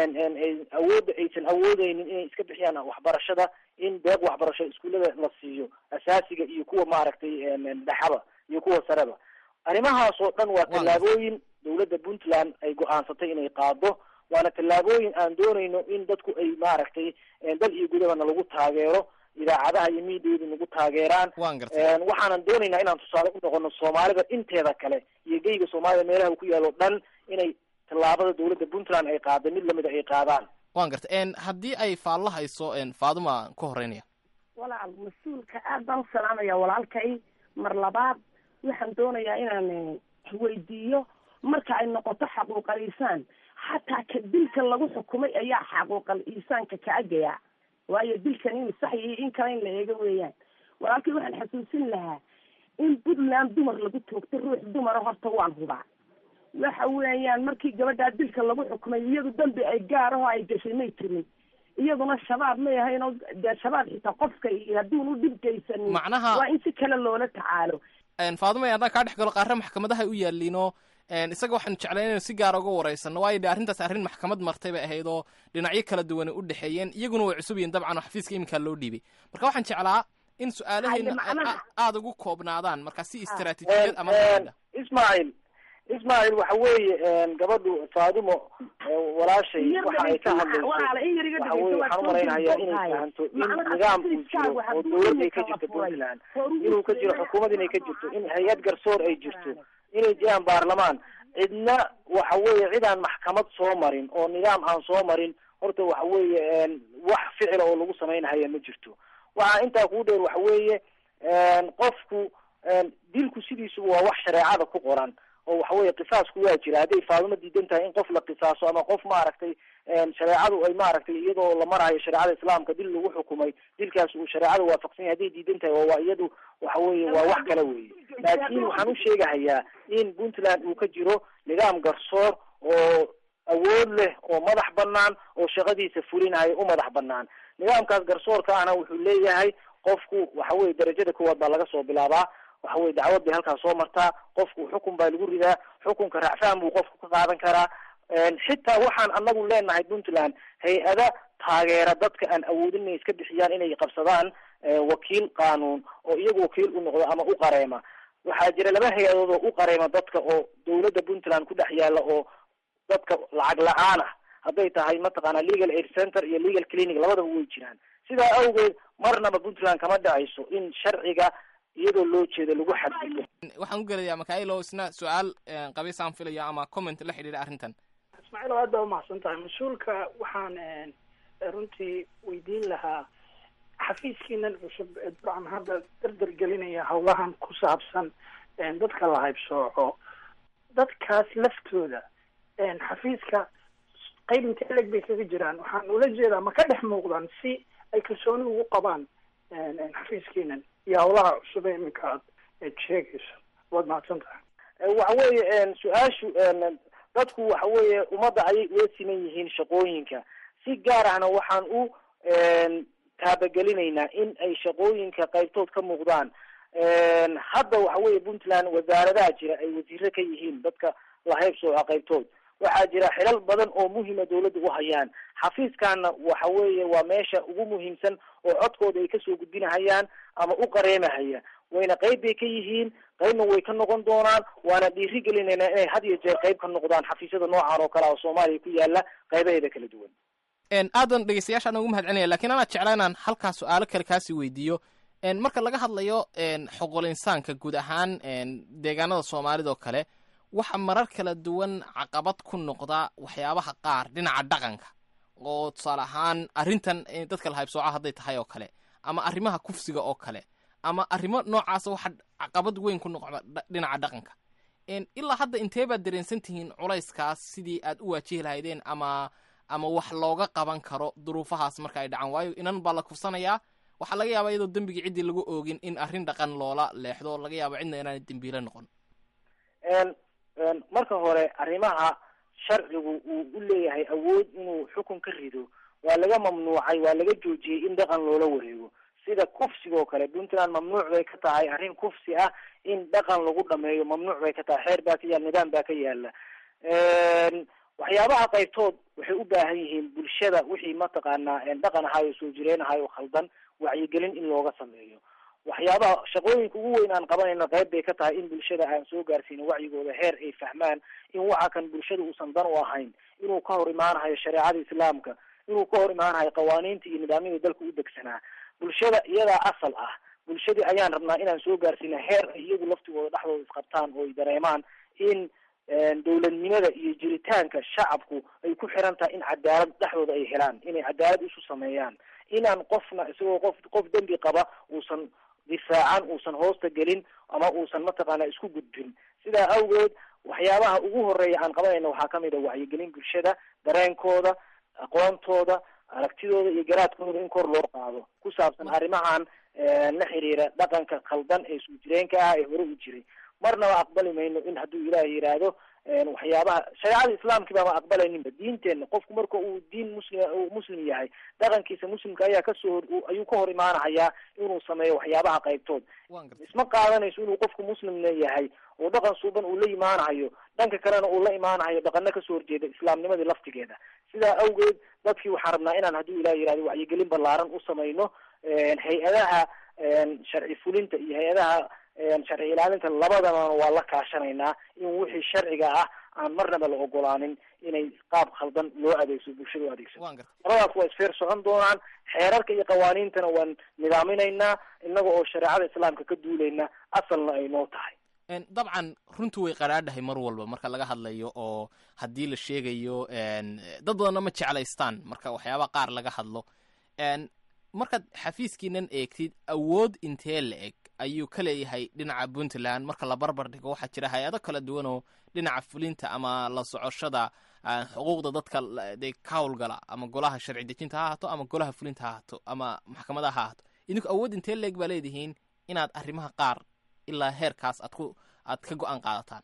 awoodda aysan awoodeynin inay iska bixiyaan waxbarashada in deeq waxbarasho iskuullada la siiyo asaasiga iyo kuwa maaragtay dhexaba iyo kuwa sareba arrimahaas oo dhan waa tallaabooyin dawladda puntland ay go-aansatay inay qaado waana tallaabooyin aan doonayno in dadku ay maaragtay dal iyo gudabana lagu taageero idaacadaha iyo miidiyadu nagu taageeraan waxaanan doonaynaa inaan tusaale u noqono soomaalida inteeda kale iyo geyga soomaalida meelaha ku yaalo dhan inay tallaabada dawladda puntland ay qaada mid lamida ay qaadaan wan garta haddii ay faallo hayso faaduma ka horeynaya walaal mas-uulka aad baan u salaamaya walaalkay mar labaad waxaan doonayaa inaan weydiiyo marka ay noqoto xaquuqal iisaan xataa ka dilka lagu xukumay ayaa xaquuqal iisaanka ka agaya waayo dilkan in sax iyo in kale in la eego weeyaan walaalkay waxaan xasuusin lahaa in puntland dumar lagu toogto ruux dumara horta waan hubaa waxa weeyaan markii gabadhaa dilka lagu xukumay iyadu dambi ay gaar aho ay gashay may tirin iyaduna shabaab may ahayn oo dee shabaab xitaa qofka iyo hadduun u dhibgaysanin Macnaha- waa in si kale loola tacaalo faaduma haddaan kaa dhex galo qaarre maxkamadaha u yaaliinoo isaga waxaanu jeclay inaynu si gaara uga waraysano waayo de arrintaas arrin maxkamad martay bay ahayd oo dhinacyo kala duwan u dhexeeyeen iyaguna way cusub yihin dabcan oo xafiiska iminkaa loo dhiibay marka waxaan jeclaa in su-aalahayna aada ugu koobnaadaan marka si istaraatiijiyad ama ismaaciil ismaaciil waxa weeye gabadhu faadimo walaashay waxa ay ka hadlayso waxa weye waxaan umalaynayaa inay fahanto in nidaam uu jiro oo dawlad ay ka jirto puntland inuu ka jiro xukuumad inay ka jirto in hay-ad garsoor ay jirto inay jiraan baarlamaan cidna waxa weeye cidaan maxkamad soo marin oo nidaam aan soo marin horta waxa weeye wax ficila oo lagu samaynahaya ma jirto waxaa intaa kuu dheer waxa weeye qofku dilku sidiisuba waa wax shareecada ku qoran oo waxa weeye qisaasku waa jira hadday faadimo diidan tahay in qof la qisaaso ama qof maaragtay shareecadu ay maaragtay iyadoo la marayo shareecada islaamka dil lagu xukumay dilkaas uu shareecada waafaqsan yahay hadday diidan tahay waa iyadu waxa weeye waa wax kale weeye laakiin waxaan u sheegahayaa in puntland uu ka jiro nidaam garsoor oo awood leh oo madax banaan oo shaqadiisa fulinayo u madax banaan nidaamkaas garsoorka ahna wuxuu leeyahay qofku waxa weye darajada koowaad baa laga soo bilaabaa waxa weye dacwad bay halkaas soo martaa qofku xukun baa lagu ridaa xukunka raacfaan buu qofku ka qaadan karaa xitaa waxaan anagu leenahay puntland hay-ada taageera dadka aan awoodin inay iska bixiyaan inay qabsadaan wakiil qaanuun oo iyagu wakiil u noqdo ama u qareema waxaa jira laba hay-adood oo u qareema dadka oo dawladda puntland ku dhex yaala oo dadka lacag la-aan ah hadday tahay mataqaana legal aid center iyo legal clinic labadaba way jiraan sidaa awgeed marnaba puntland kama dhacayso in sharciga iyadoo loo jeedo lagu xadgudbo waxaan u gelayaa makailo isna su-aal qabiisaan filaya ama comment la xidhiidha arrintan ismaaciil oo aad baa umahadsan tahay mas-uulka waxaan runtii weydiin lahaa xafiiskiinan cusub ee dabcan hadda dardar gelinaya hawlahan ku saabsan dadka la haybsooco dadkaas laftooda xafiiska qayb intee leg bay kaga jiraan waxaan ula jeedaa ma ka dhex muuqdaan si ay kalsooni ugu qabaan xafiiskiinan iyo hawlaha cusub ee iminka aad sheegayso waad mahadsan tahay waxa weeye su-aashu dadku waxa weeye ummadda ayay ula siman yihiin shaqooyinka si gaar ahna waxaan u taabagelineynaa in ay shaqooyinka qaybtood ka muuqdaan hadda waxa weeye puntland wasaaradaha jira ay wasiiro ka yihiin dadka lahaybsooca qaybtood waxaa jira xilal badan oo muhima dawladda u hayaan xafiiskana waxa weeye waa meesha ugu muhiimsan oo codkooda ay kasoo gudbinahayaan ama u qareemahaya wayna qayb bay ka yihiin qaybna way ka noqon doonaan waana dhiiri gelinaynaa inay had iyo jeer qayb ka noqdaan xafiisyada noocan oo kale oo soomaaliya ku yaala qaybaheeda kala duwan aadan dhegeystayaashaan ugu mahad celinaya lakiin anaa jeclaa inaan halkaa su-aalo kale kaasi weydiiyo marka laga hadlayo xoqol insaanka guud ahaan deegaanada soomaalida oo kale waxa marar kala duwan caqabad ku noqda waxyaabaha qaar dhinaca dhaqanka oo tusaale ahaan arrintan dadka la haybsooca hadday tahay oo kale ama arrimaha kufsiga oo kale ama arrimo noocaasa waxa caqabad weyn ku noqda dhinaca dhaqanka ilaa hadda intee baad dareensan tihiin culayskaas sidii aad u waajihi lahaydeen ama ama wax looga qaban karo duruufahaas marka ay dhacaan waayo inan baa la kufsanayaa waxaa laga yaabaa iyadoo dembigii ciddii lagu oogin in arrin dhaqan loola leexdo oo laga yaaba cidna inaanay dembiile noqon marka hore arrimaha sharcigu uu u leeyahay awood inuu xukun ka rido waa laga mamnuucay waa laga joojiyey in dhaqan loola wareego sida kufsiga oo kale puntland mamnuuc bay ka tahay arrin kufsi ah in dhaqan lagu dhameeyo mamnuuc bay ka tahay xeer baa ka yaala nidaam baa ka yaala waxyaabaha qaybtood waxay u baahan yihiin bulshada wixii mataqaanaa dhaqan ahaay oo soo jireen ahay oo khaldan wacyigelin in looga sameeyo waxyaabaha shaqooyinka ugu weyn aan qabanayno qayb bay ka tahay in bulshada aan soo gaarsiino wacyigooda heer ay fahmaan in waxa kan bulshada uusan dan u ahayn inuu ka hor imaanahayo shareecada islaamka inuu ka hor imaanahayo qawaaniinta iyo nidaamyada dalka u degsanaa bulshada iyadaa asal ah bulshadii ayaan rabnaa inaan soo gaarsiina heer ay iyagu laftigooda dhexdooda isqabtaan oo ay dareemaan in dawladnimada iyo jiritaanka shacabku ay ku xiran tahay in cadaalad dhexdooda ay helaan inay cadaalad isu sameeyaan inaan qofna isagoo qof qof dembi qaba uusan difaacan uusan hoosta gelin ama uusan mataqaana isku gudbin sidaa awgeed waxyaabaha ugu horeeya aan qabanayna waxaa kamid a wacyigelin bulshada dareenkooda aqoontooda aragtidooda iyo garaadkooda in kor loo qaado ku saabsan arrimahan la xiriira dhaqanka khaldan ee soo jireenka ah ee hore u jiray marnaba aqbali mayno in hadduu ilaahay yidhaahdo waxyaabaha shareecada islaamkii baama aqbalayninba diinteenna qofku marka uu diin muslim uu muslim yahay dhaqankiisa muslimka ayaa kasoo ayuu ka hor imaanahayaa inuu sameeyo waxyaabaha qaybtood isma qaadanayso inuu qofku muslimna yahay oo dhaqan suuban uu la imaanahayo dhanka kalena uu la imaanahayo dhaqano kasoo horjeeda islaamnimadii laftigeeda sidaa awgeed dadkii waxaan rabnaa inaan hadduu ilah yihahdo wacyigelin ballaaran u samayno hay-adaha sharci fulinta iyo hay-adaha sharci ilaalinta labadana waa la kaashanaynaa in wixii sharciga ah aan marnaba la ogolaanin inay qaab khaldan loo adeegso bulshada u adeegsato labadaas waa isfeer socon doonaan xeerarka iyo qawaaniintana waan nidaaminaynaa inaga oo shareecada islaamka ka duulayna asalna ay noo tahay dabcan runtu way qaraadhahay mar walba marka laga hadlayo oo haddii la sheegayo dad badanna ma jeclaystaan marka waxyaaba qaar laga hadlo markaad xafiiskiinan eegtid awood intee la eg ayuu ka leeyahay dhinaca puntland marka la barbar dhigo waxaa jira hay-ado kala duwan oo dhinaca fulinta ama la socoshada xuquuqda dadka de ka howlgala ama golaha sharci dejinta ha ahaato ama golaha fulinta ha ahaato ama maxkamadaha ha ahaato idinku awood intee la eg baa leedihiin inaad arrimaha qaar ilaa heerkaas aad ku aad ka go-aan qaadataan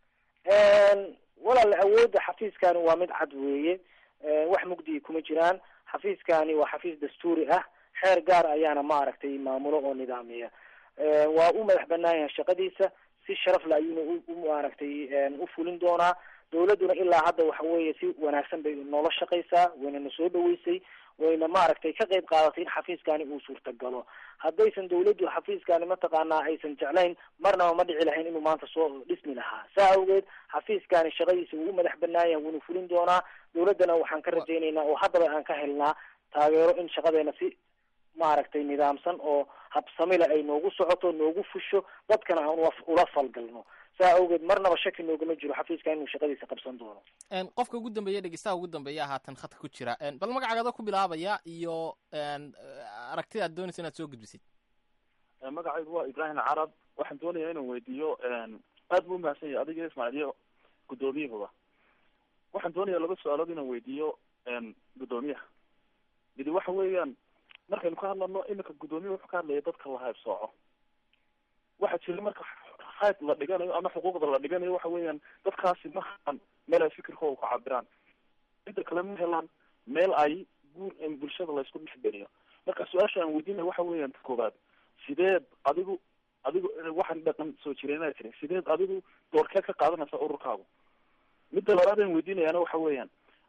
walaal awoodda xafiiskani waa mid cad weeye wax mugdiyi kuma jiraan xafiiskani waa xafiis dastuuri ah xeer gaar ayaana maaragtay maamulo oo nidaamiya waa u madax banaan yahay shaqadiisa si sharafle ayuuna u maaragtay u fulin doonaa dawladduna ilaa hadda waxa weeye si wanaagsan bay noola shaqaysaa wayna na soo dhaweysay wayna maaragtay ka qayb qaadatay in xafiiskani uu suurtagalo haddaysan dawladdu xafiiskani mataqaanaa aysan jeclayn marnaba ma dhici lahayn inuu maanta soo dhismi lahaa saa awgeed xafiiskani shaqadiisa wuu u madax banaan yahay wuuna fulin doonaa dawladdana waxaan ka rajaynaynaa oo haddaba aan ka helnaa taageero in shaqadeena si maaragtay nidaamsan oo habsamile ay noogu socoto noogu fusho dadkana aan ula falgalno saa awgeed marnaba shaki noogama jiro xafiiska inuu shaqadiisa qabsan doono qofka ugu dambeeya dhegeystaha ugu dambeeya haatan khadka ku jira bal magacaaga ku bilaabaya iyo aragtida aad doonaysa inaad soo gudbisid magacaygu waa ibrahim carab waxaan doonaya inaan weydiiyo aad buu umahadsan yahay adiga ismaaciiliyo guddoomiyahooda waxaan doonaya laba su-aalood inaan weydiiyo guddoomiyaha midi waxa weeyaan markaynu ka hadlano iminka guddoomiya wuxuu ka hadlaya dadka la haybsooco waxaa jira marka hayb la dhiganayo ama xuquuqda la dhiganayo waxa weeyaan dadkaasi ma helaan meel ay fikirkooda ku cabiraan midda kale ma helaan meel ay guur bulshada laysku dhexgeliyo marka su-aasha aan weydiinaya waxa weeyaan ta koobaad sideed adigu adigu waxaan dhaqan soo jireenaa jira sideed adigu doorkee ka qaadanaysa ururkaagu midda labaad aan weydiinayaana waxa weeyaan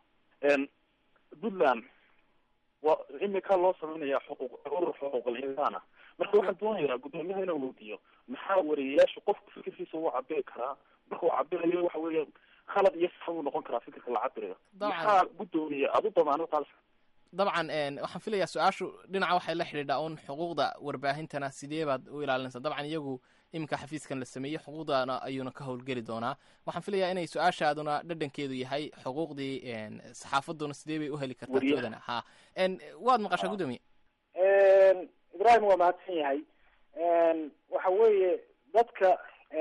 puntland waa imika loo sameynaya xuquuq urur xuquuqal insaan ah marka waxaan doonayaa guddoomiyaha inaan weydiiyo maxaa wariyayaasha qofku fikirkiisa uu cabiri karaa marka uu cabirayo waxa weeya khalad iyo sax uu noqon karaa fikirka la cabirayo maxaa guddoomiya adu damaano qaals dabcan waxaan filayaa su-aashu dhinaca waxay la xidhiidhaa un xuquuqda warbaahintana sidee baad u ilaalinaysaa dabcan iyagu iminka xafiiskan la sameeyey xuquuqdana ayuuna ka howlgeli doonaa waxaan filayaa inay su-aashaaduna dhadhankeedu yahay xuquuqdii saxaafaduna sidee bay u heli kartaa toodana ha waad maqashaa guddoomiye ibrahim waa mahadsan yahay waxa weeye dadka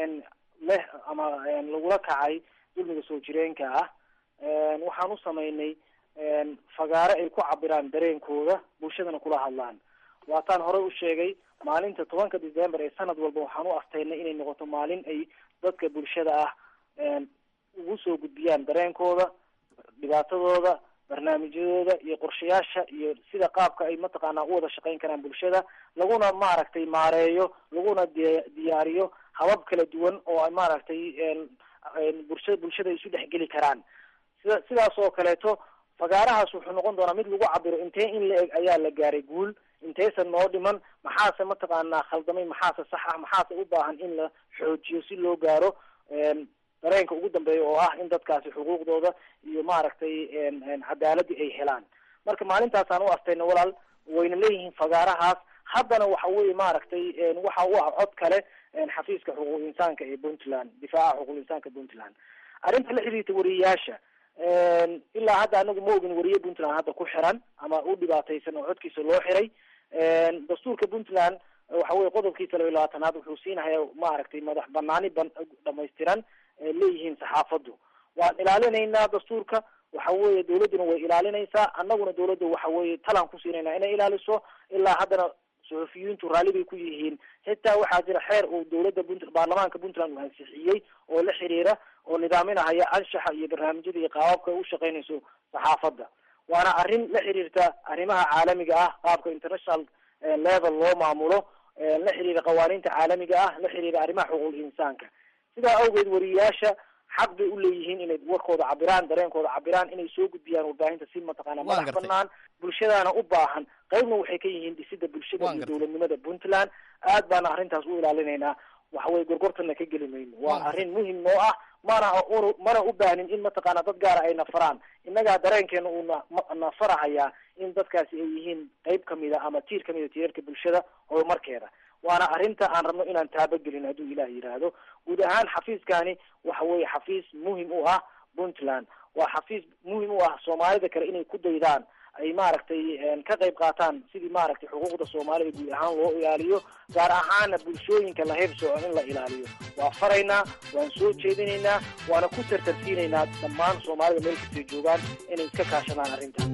leh ama lagula kacay dulmiga soo jireenka ah waxaan u samaynay fagaare ay ku cabiraan dareenkooda bulshadana kula hadlaan waataan horey u sheegay maalinta tobanka december ee sanad walba waxaan u astaynay inay noqoto maalin ay dadka bulshada ah ugu soo gudbiyaan dareenkooda dhibaatadooda barnaamijyadooda iyo qorshayaasha iyo sida qaabka ay mataqaanaa u wada shaqayn karaan bulshada laguna maaragtay maareeyo laguna di diyaariyo habab kala duwan oo ay maaragtay bulsha bulshada isu dhexgeli karaan sida sidaas oo kaleeto fagaarahaas wuxuu noqon doonaa mid lagu cabiro intee in la eg ayaa la gaaray guul intaysan noo dhiman maxaase mataqaanaa khaldamay maxaase sax ah maxaase u baahan in la xoojiyo si loo gaaro dareenka ugu dambeeya oo ah in dadkaasi xuquuqdooda iyo maaragtay cadaaladii ay helaan marka maalintaasaan u astayna walaal wayna leeyihiin fagaarahaas haddana waxa weye maaragtay waxa u ah cod kale xafiiska xuquuq insaanka ee puntland difaaca xuquuq insaanka puntland arrinta la xiriirta wariyayaasha ilaa hadda anagu ma ogin wariye puntland hadda ku xiran ama u dhibaataysan oo codkiisa loo xiray dastuurka puntland waxa weye qodobkiisa laba iyo labaatanaad wuxuu siinaya maaragtay madax banaani ban dhamaystiran leeyihiin saxaafaddu waan ilaalinaynaa dastuurka waxa weeye dawladduna way ilaalinaysaa annaguna dawladda waxa weeye talaan ku siinayna inay ilaaliso ilaa haddana suxufiyiintu raalli bay ku yihiin xitaa waxaa jira xeer uu dowladda punt baarlamaanka puntland uu ansixiyey oo la xiriira oo nidaaminahaya anshaxa iyo barnaamijyada iyo qaababka ay u shaqeynayso saxaafadda waana arrin la xiriirta arrimaha caalamiga ah qaabka international level loo maamulo la xiriira qawaaniinta caalamiga ah la xiriira arrimaha xuquuqul insaanka sidaa awgeed wariyaasha xaq bay u leeyihiin inay warkooda cabiraan dareenkooda cabiraan inay soo gudbiyaan warbaahinta si mataqaana madax banaan bulshadaana u baahan qaybna waxay ka yihiin dhisida bulshada iyo dowladnimada puntland aad baana arrintaas u ilaalinaynaa waxaweye gorgortana ka geli mayno waa arrin muhim noo ah mana mana u baahnin in mataqaana dad gaara ay nafaraan innagaa dareenkeena uu nafarahayaa in dadkaasi ay yihiin qayb kamida ama tiir kamida tiirarka bulshada horumarkeeda waana arrinta aan rabno inaan taabagelin hadduu ilaah yidhaahdo guud ahaan xafiiskani waxa weeye xafiis muhim u ah puntland waa xafiis muhim u ah soomaalida kale inay ku daydaan ay maaragtay ka qayb qaataan sidii maaragtay xuquuqda soomaalida guud ahaan loo ilaaliyo gaar ahaana bulshooyinka la heybsooco in la ilaaliyo waa faraynaa waan soo jeedinaynaa waana ku tartarsiinaynaa dhammaan soomaalida meel kastay joogaan inay iska kaashadaan arrintan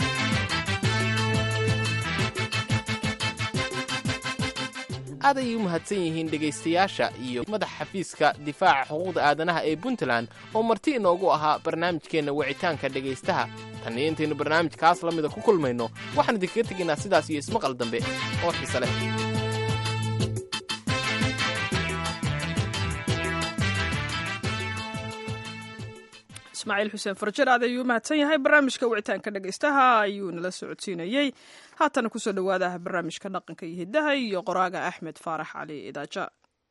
aad ayay u mahadsan yihiin dhegaystayaasha iyo madaxa xafiiska difaaca xuquuqda aadanaha ee puntland oo marti inoogu ahaa barnaamijkeenna wicitaanka dhegaystaha tan iyo intaynu barnaamijkaas la mida ku kulmayno waxaan idinkaga tegaynaa sidaas iyo ismaqal dambe oo xiise leh ismaaciil xuseen farjar aad ayuu u mahadsan yahay barnaamijka wicitaanka dhegaystaha ayuu nala socodsiinayey haatana kusoo dhowaadaha barnaamijka dhaqanka iyo hiddaha iyo qoraaga axmed faarax cali idaaja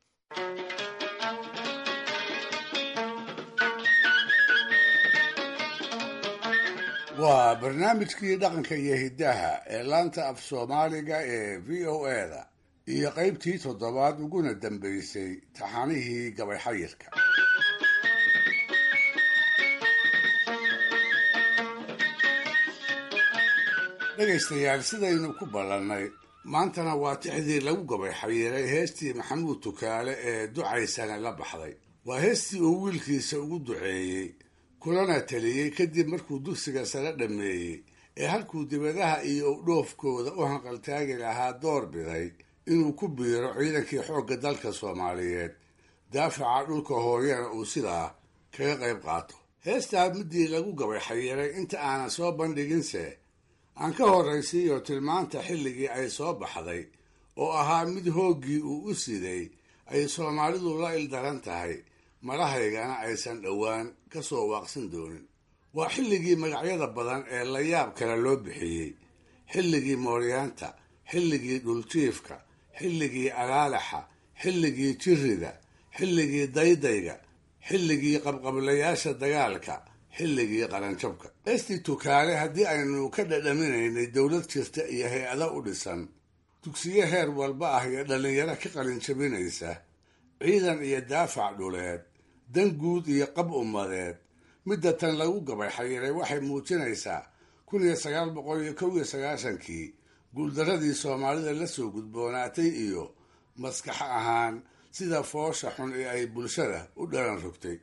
waa barnaamijkii dhaqanka iyo hiddaha ee laanta af soomaaliga ee v o eda iyo qaybtii toddobaad uguna dambaysay taxanihii gabay xayirka dhegaystayaal sidaynu ku ballannay maantana waa tixdii lagu gabay xayiiray heestii maxamuud tukaale ee ducaysana la baxday waa heestii uu wiilkiisa ugu duceeyey kulana taliyey kadib markuu dugsiga sare dhammeeyey ee halkuu dibadaha iyo udhoofkooda u hanqaltaagi lahaa door biday inuu ku biiro ciidankii xoogga dalka soomaaliyeed daafaca dhulka hooyana uu sidaa kaga qayb qaato heestaa middii lagu gabay xayiiray inta aanan soo bandhiginse aan ka horraysiiyo tilmaanta xilligii ay soo baxday oo ahaa mid hooggii uu u siday ay soomaalidu la ildaran tahay madahaygana aysan dhowaan ka soo waaqsan doonin waa xilligii magacyada badan ee la yaab kale loo bixiyey xilligii mooryaanta xilligii dhuljiifka xilligii alaalaxa xilligii jirrida xilligii daydayga xilligii qabqablayaasha dagaalka xilligii qaranjabka heestii tukaale haddii aynu ka dhadhaminaynay dowlad jirta iyo hay-ado u dhisan dugsiyo heer walba ah iyo dhallinyaro ka qalinjabinaysa ciidan iyo daafac dhuleed dan guud iyo qab ummadeed midda tan lagu gabay xayiray waxay muujinaysaa kun iyo sagaal boqol iyo kow iyo sagaashankii guuldaradii soomaalida la soo gudboonaatay iyo maskax ahaan sida foosha xun ee ay bulshada u dhalan rogtay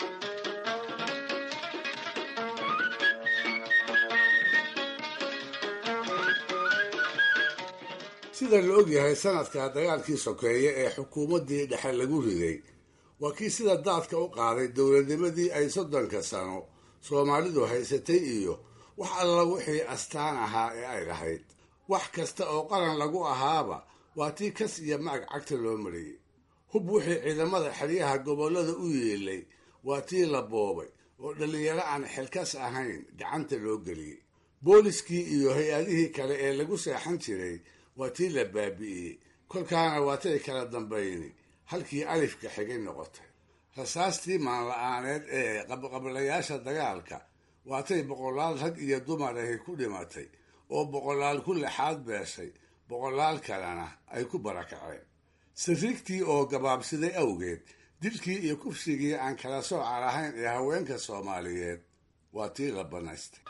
sida la ogyahay sanadka dagaalkii sokeeye ee xukuumaddii dhexe lagu riday waa kii sida daadka u qaaday dowladnimadii ay soddonka sano soomaalidu haysatay iyo wax alla wixii astaan ahaa ee ay lahayd wax kasta oo qaran lagu ahaaba waa tii kas iyo macag cagta loo mariyey hub wixii ciidamada xeryaha gobollada u yeelay waa tii la boobay oo dhallinyaro aan xilkas ahayn gacanta loo geliyey booliskii iyo hay-adihii kale ee lagu seexan jiray waa tii la baabi'iyey kolkaana waatay kala dambayni halkii alifka xigay noqotay rasaastii maanla-aaneed ee qabqablayaasha dagaalka waatay boqolaal rag iyo dumar ahi ku dhimatay oo boqolaal ku lexaad beeshay boqolaal kalena ay ku barakaceen sariigtii oo gabaabsiday awgeed dilkii iyo kufsigii aan kala sooca lahayn ee haweenka soomaaliyeed waa tii la banaystay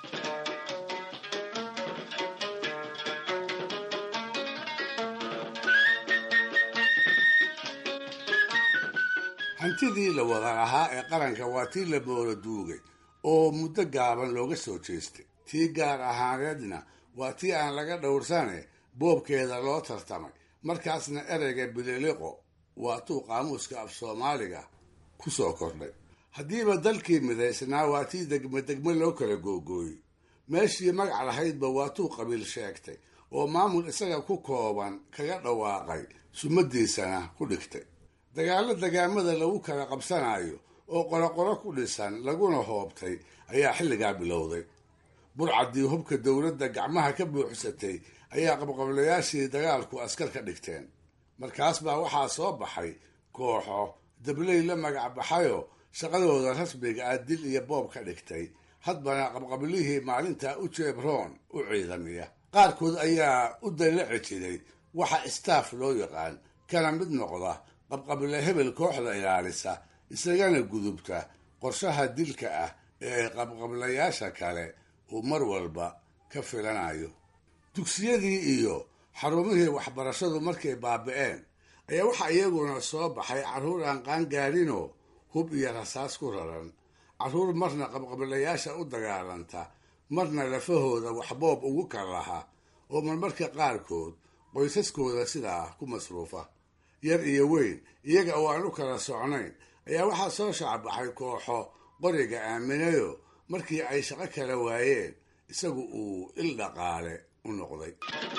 hantidii la wada lahaa ee qaranka waa tii la moola duugay oo muddo gaaban looga soo jeestay tii gaar ahaaneedna waa tii aan laga dhowrsane boobkeeda loo tartamay markaasna ereyga bililiqo waatuu qaamuuska af soomaaliga ku soo kordhay haddiiba dalkii midaysnaa waa tii degme degme loo kala googooyey meeshii magac lahaydba waatuu qabiil sheegtay oo maamul isaga ku kooban kaga dhawaaqay sumadiisana ku dhigtay dagaallo dagaamada lagu kala qabsanayo oo qoroqoro ku dhisan laguna hoobtay ayaa xilligaa bilowday burcaddii hubka dowladda gacmaha ka buuxsatay ayaa qabqablayaashii dagaalku askar ka dhigteen markaas baa waxaa soo baxay kooxo dabley la magac baxayoo shaqadooda rasmiga ah dil iyo boob ka dhigtay hadbana qabqablihii maalintaa u jeebroon u ciidamiya qaarkood ayaa u dallaci jiray waxa istaaf loo yaqaan kana mid noqda qabqable hebel kooxda ilaalisa isagana gudubta qorshaha dilka ah ee qabqablayaasha kale uu mar walba ka filanayo dugsiyadii iyo xarumihii waxbarashadu markay baabi'een ayaa waxaa iyaguna soo baxay carruur aan qaangaarinoo hub iyo rasaas ku raran carruur marna qabqablayaasha u dagaalanta marna lafahooda waxboob ugu kal laha oo marmarka qaarkood qoysaskooda sidaa ku masruufa yar iyo weyn iyaga oo aan u kala socnayn ayaa waxaa soo shacbaxay kooxo qoriga aaminayo markii ay shaqo kala waayeen isagu uu il dhaqaale u noqday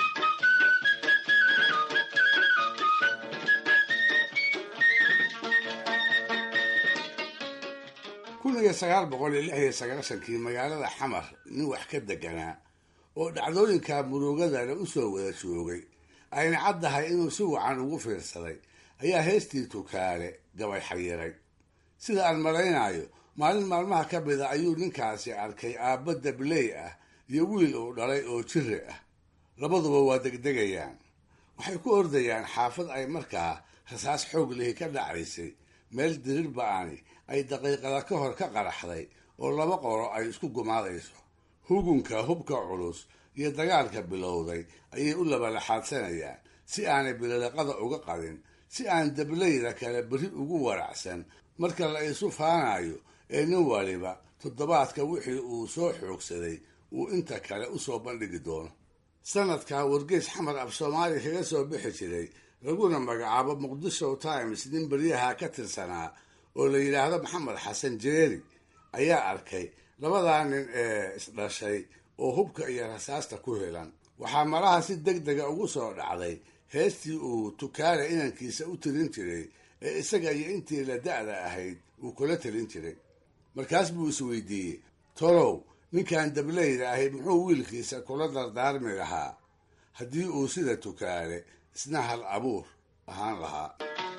kun iyo sagaal boqol iyo lix iyo sagaashankii magaalada xamar nin wax ka deganaa oo dhacdooyinka murugadana u soo wada joogay ayna caddahay inuu si wacan ugu fiirsaday ayaa heestii tukaale gabay xayiray sida aan malaynayo maalin maalmaha ka mida ayuu ninkaasi arkay aabba dabley ah iyo wiil uu dhalay oo jiri ah labaduba waa degdegayaan waxay ku ordayaan xaafad ay markaa rasaas xoog lihi ka dhacaysay meel dirir ba-ani ay daqiiqada ka hor ka qaraxday oo laba qoro ay isku gumaadayso hugunka hubka culus iyo dagaalka bilowday ayay u labalaxaadsanayaan si aanay bililiqada uga qadin si aan dableyda kale beri ugu waracsan marka la isu faanayo ee nin waliba toddobaadka wixii uu soo xoogsaday uu inta kale usoo bandhigi doono sanadkaa wargeys xamar af soomaaliya kaga soo bixi jiray laguna magacaabo muqdisho times nin beryaha ka tirsanaa oo la yidhaahdo maxamed xasan jeeri ayaa arkay labadaa nin ee isdhashay oo hubka iyo rasaasta ku helan waxaa malaha si deg dega ugu soo dhacday heestii uu tukaale inankiisa u tirin jiray ee isaga iyo intii la da-da ahayd uu kula talin jiray markaas buu isweydiiyey tolow ninkan dableyda ahi muxuu wiilkiisa kula dardaarmi lahaa haddii uu sida tukaale isna hal abuur ahaan lahaa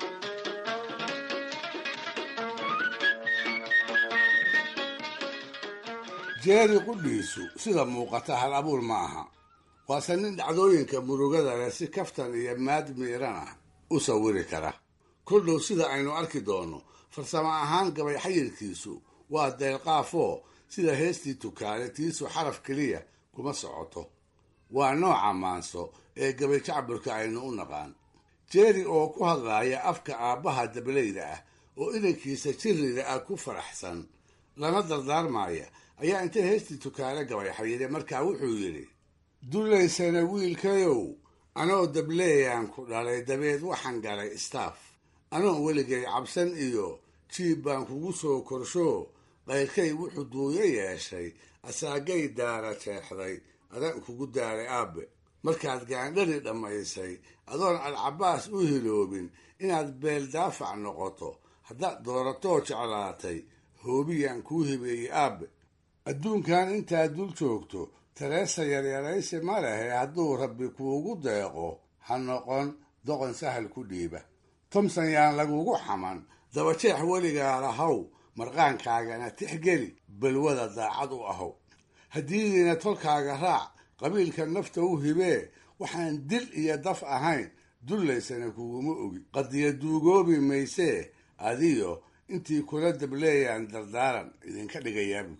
jeeri qudhiisu sida muuqata hal abuur ma aha waase nin dhacdooyinka murugada leh si kaftan iyo maad miiran ah u sawiri kara koldhow sida aynu arki doonno farsamo ahaan gabay xayirkiisu waa deelqaafoo sida heestii tukaale tiisu xaraf keliya kuma socoto waa nooca maanso ee gabay jacburka aynu u naqaan jeeri oo ku hadlaaya afka aabbaha dableyda ah oo inankiisa jirrida ah ku faraxsan lana dardaarmaaya ayaa intay heestii tukaale gabay xayire markaa wuxuu yidhi dullaysana wiilkayow anoo dableeyaan ku dhalay dabeed waxaan galay istaaf anoo weligay cabsan iyo jiib baan kugu soo korshoo qayrkay wuxuu duuyo yeeshay asaagay daara jeexday adaan kugu daaray aabbe markaad gaandhari dhammaysay adoon alcabaas u hiloobin inaad beel daafac noqoto haddaad dooratoo jeclaatay hoobiyaan kuu hibeeyey aabbe adduunkan intaad dul joogto tareesa yaryaraysi ma lehe hadduu rabbi kuugu deeqo ha noqon doqon sahal ku dhiiba tomson yaan lagugu xaman dabajeex weligaa lahow marqaankaagana tixgeli balwada daacad u ahow haddiidiina tolkaaga raac qabiilka nafta u hibee waxaan dil iyo daf ahayn dullaysana kuguma ogi qadiya duugoobi maysee adiyo intii kula dableeyaan dardaaran idinka dhigayaabu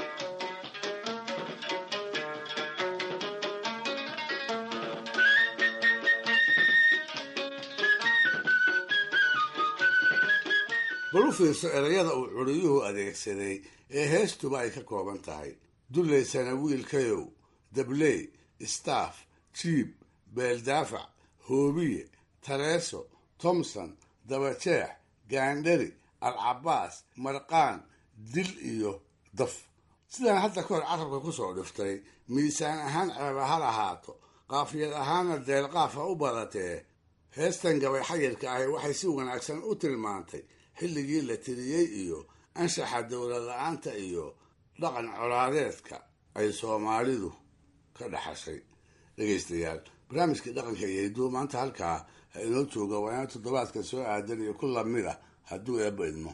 bal u fiirso erayada uu curiyuhu adeegsaday ee heestuba ay ka kooban tahay dullaysana wiilkayow dabley staff jiib beeldaafac hoobiye tareeso tomson dabajeex gaandhari alcabaas marqaan dil iyo daf sidaan hadda kahor carabka ku soo dhiftay miisaan ahaan ceeba ha lahaato qaafiyad ahaanna deelqaaf ha u badatee heestan gabay xayirka ahi waxay si wanaagsan u tilmaantay xilligii la tiriyey iyo anshaxa dowlad la-aanta iyo dhaqan colaadeedka ay soomaalidu ka dhaxashay dhegaystayaal barnaamijkii dhaqanka iyo hidduu maanta halkaa ha inoo jooga waa ina toddobaadka soo aadan iyo ku lamid ah hadduu eebba idmo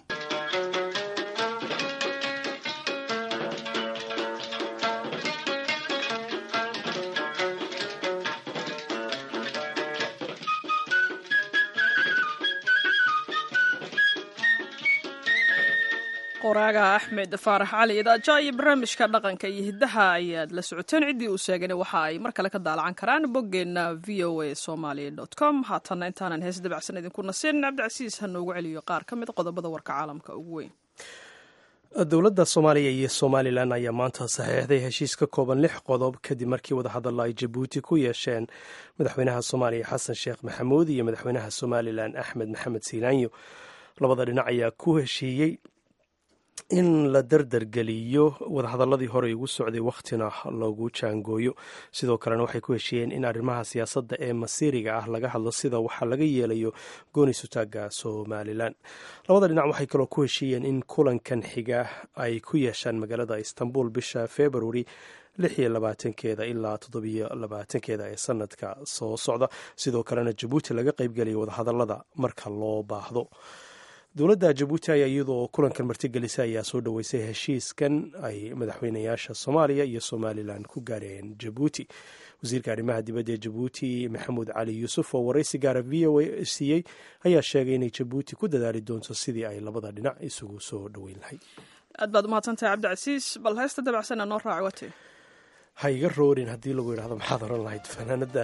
qoraaga axmed faarax cali idaaja iyo barnaamijka dhaqanka iyo hiddaha ayaad la socoteen ciddii uu sheegana waxa ay mar kale ka daalacan karaan boggeenna v o a somaly com haatanna intaanan hees dabacsan idinku nasin cabdicasiis ha noogu celiyo qaar ka mid qodobada warka caalamka ugu weyn dowladda soomaaliya iyo somalilan ayaa maanta saxiixday heshiis ka kooban lix qodob kadib markii wadahadalla ay jabuuti ku yeesheen madaxweynaha soomaaliya xasan sheekh maxamuud iyo madaxweynaha somalilan axmed maxamed siilaanyo labada dhinac ayaa ku heshiiyey in la dardargeliyo wadahadaladii horey ugu socday wakhtina lagu jaangooyo sidoo kalena waxay ku heshiiyeen in arrimaha siyaasadda ee masiiriga ah laga hadlo sida waxaa laga yeelayo gooni sutaaga somalilan labada dhinac waxay kaloo ku heshiiyeen in kulankan xiga ay ku yeeshaan magaalada istanbul bisha februari lix iyo labaatankeeda ilaa toddobiyo labaatankeeda ee sanadka soo socda sidoo kalena jabuuti laga qeybgeliyo wadahadalada marka loo baahdo dowladda jabuuti ayaa iyadoo kulankan martigelisa ayaa soo dhoweysay heshiiskan ay madaxweynayaasha soomaaliya iyo somalilan ku gaareen jabuuti wasiirka arrimaha dibadda ee jabuuti maxamuud cali yuusuf oo waraysi gaara v o a siiyey ayaa sheegay inay jabuuti ku dadaali doonto sidii ay labada dhinac isugu soo dhoweyn lahayd aad baad umahadsantahay cabdicasiis bal heesta dabacsana noo raaci wate ha iga roorin haddii lagu yidhahdo maxaad oran lahayd fanaanada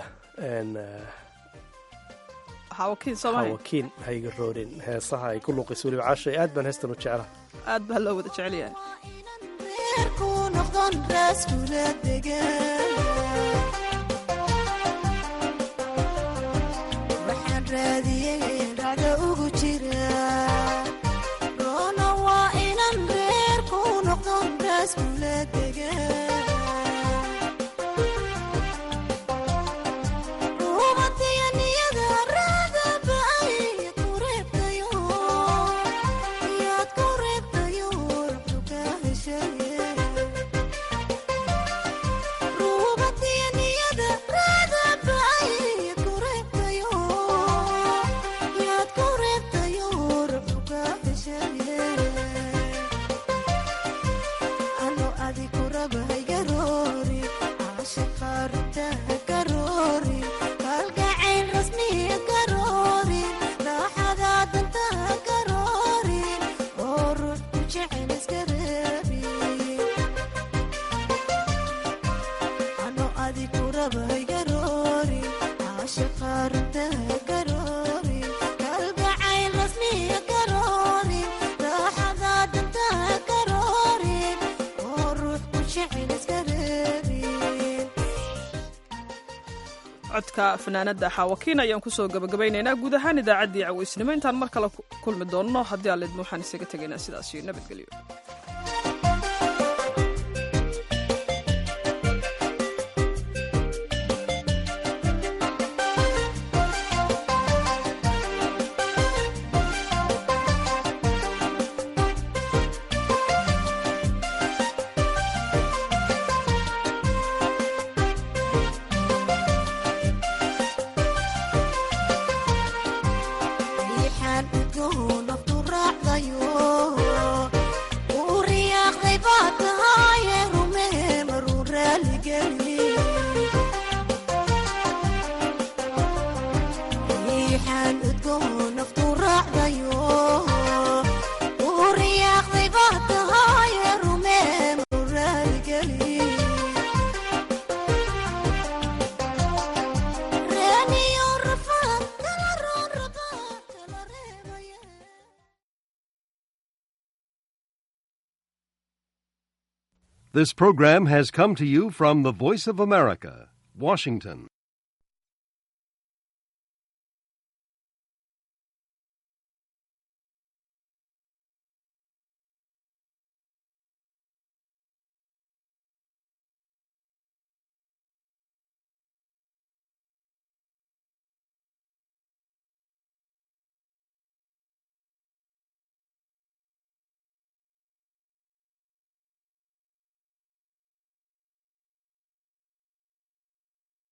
hawakiin ha iga roorin heesaha ay ku luuqayso weliba caashay aad baan heestan u jeclaha aad baa loo wada jecel yahay waxaan raadiyey dhacda ugu jira roona waa inan reer ku noqdon raaskula degan codka fanaanada xaawakiin ayaan kusoo gabagabaynaynaa guud ahaan idaacaddii caweysnimo intaan mar kale kulmi doonno haddii aalidma waxaan isaga tegaynaa sidaas iyo nabadgelyo This program has come to you from the Voice of America, Washington.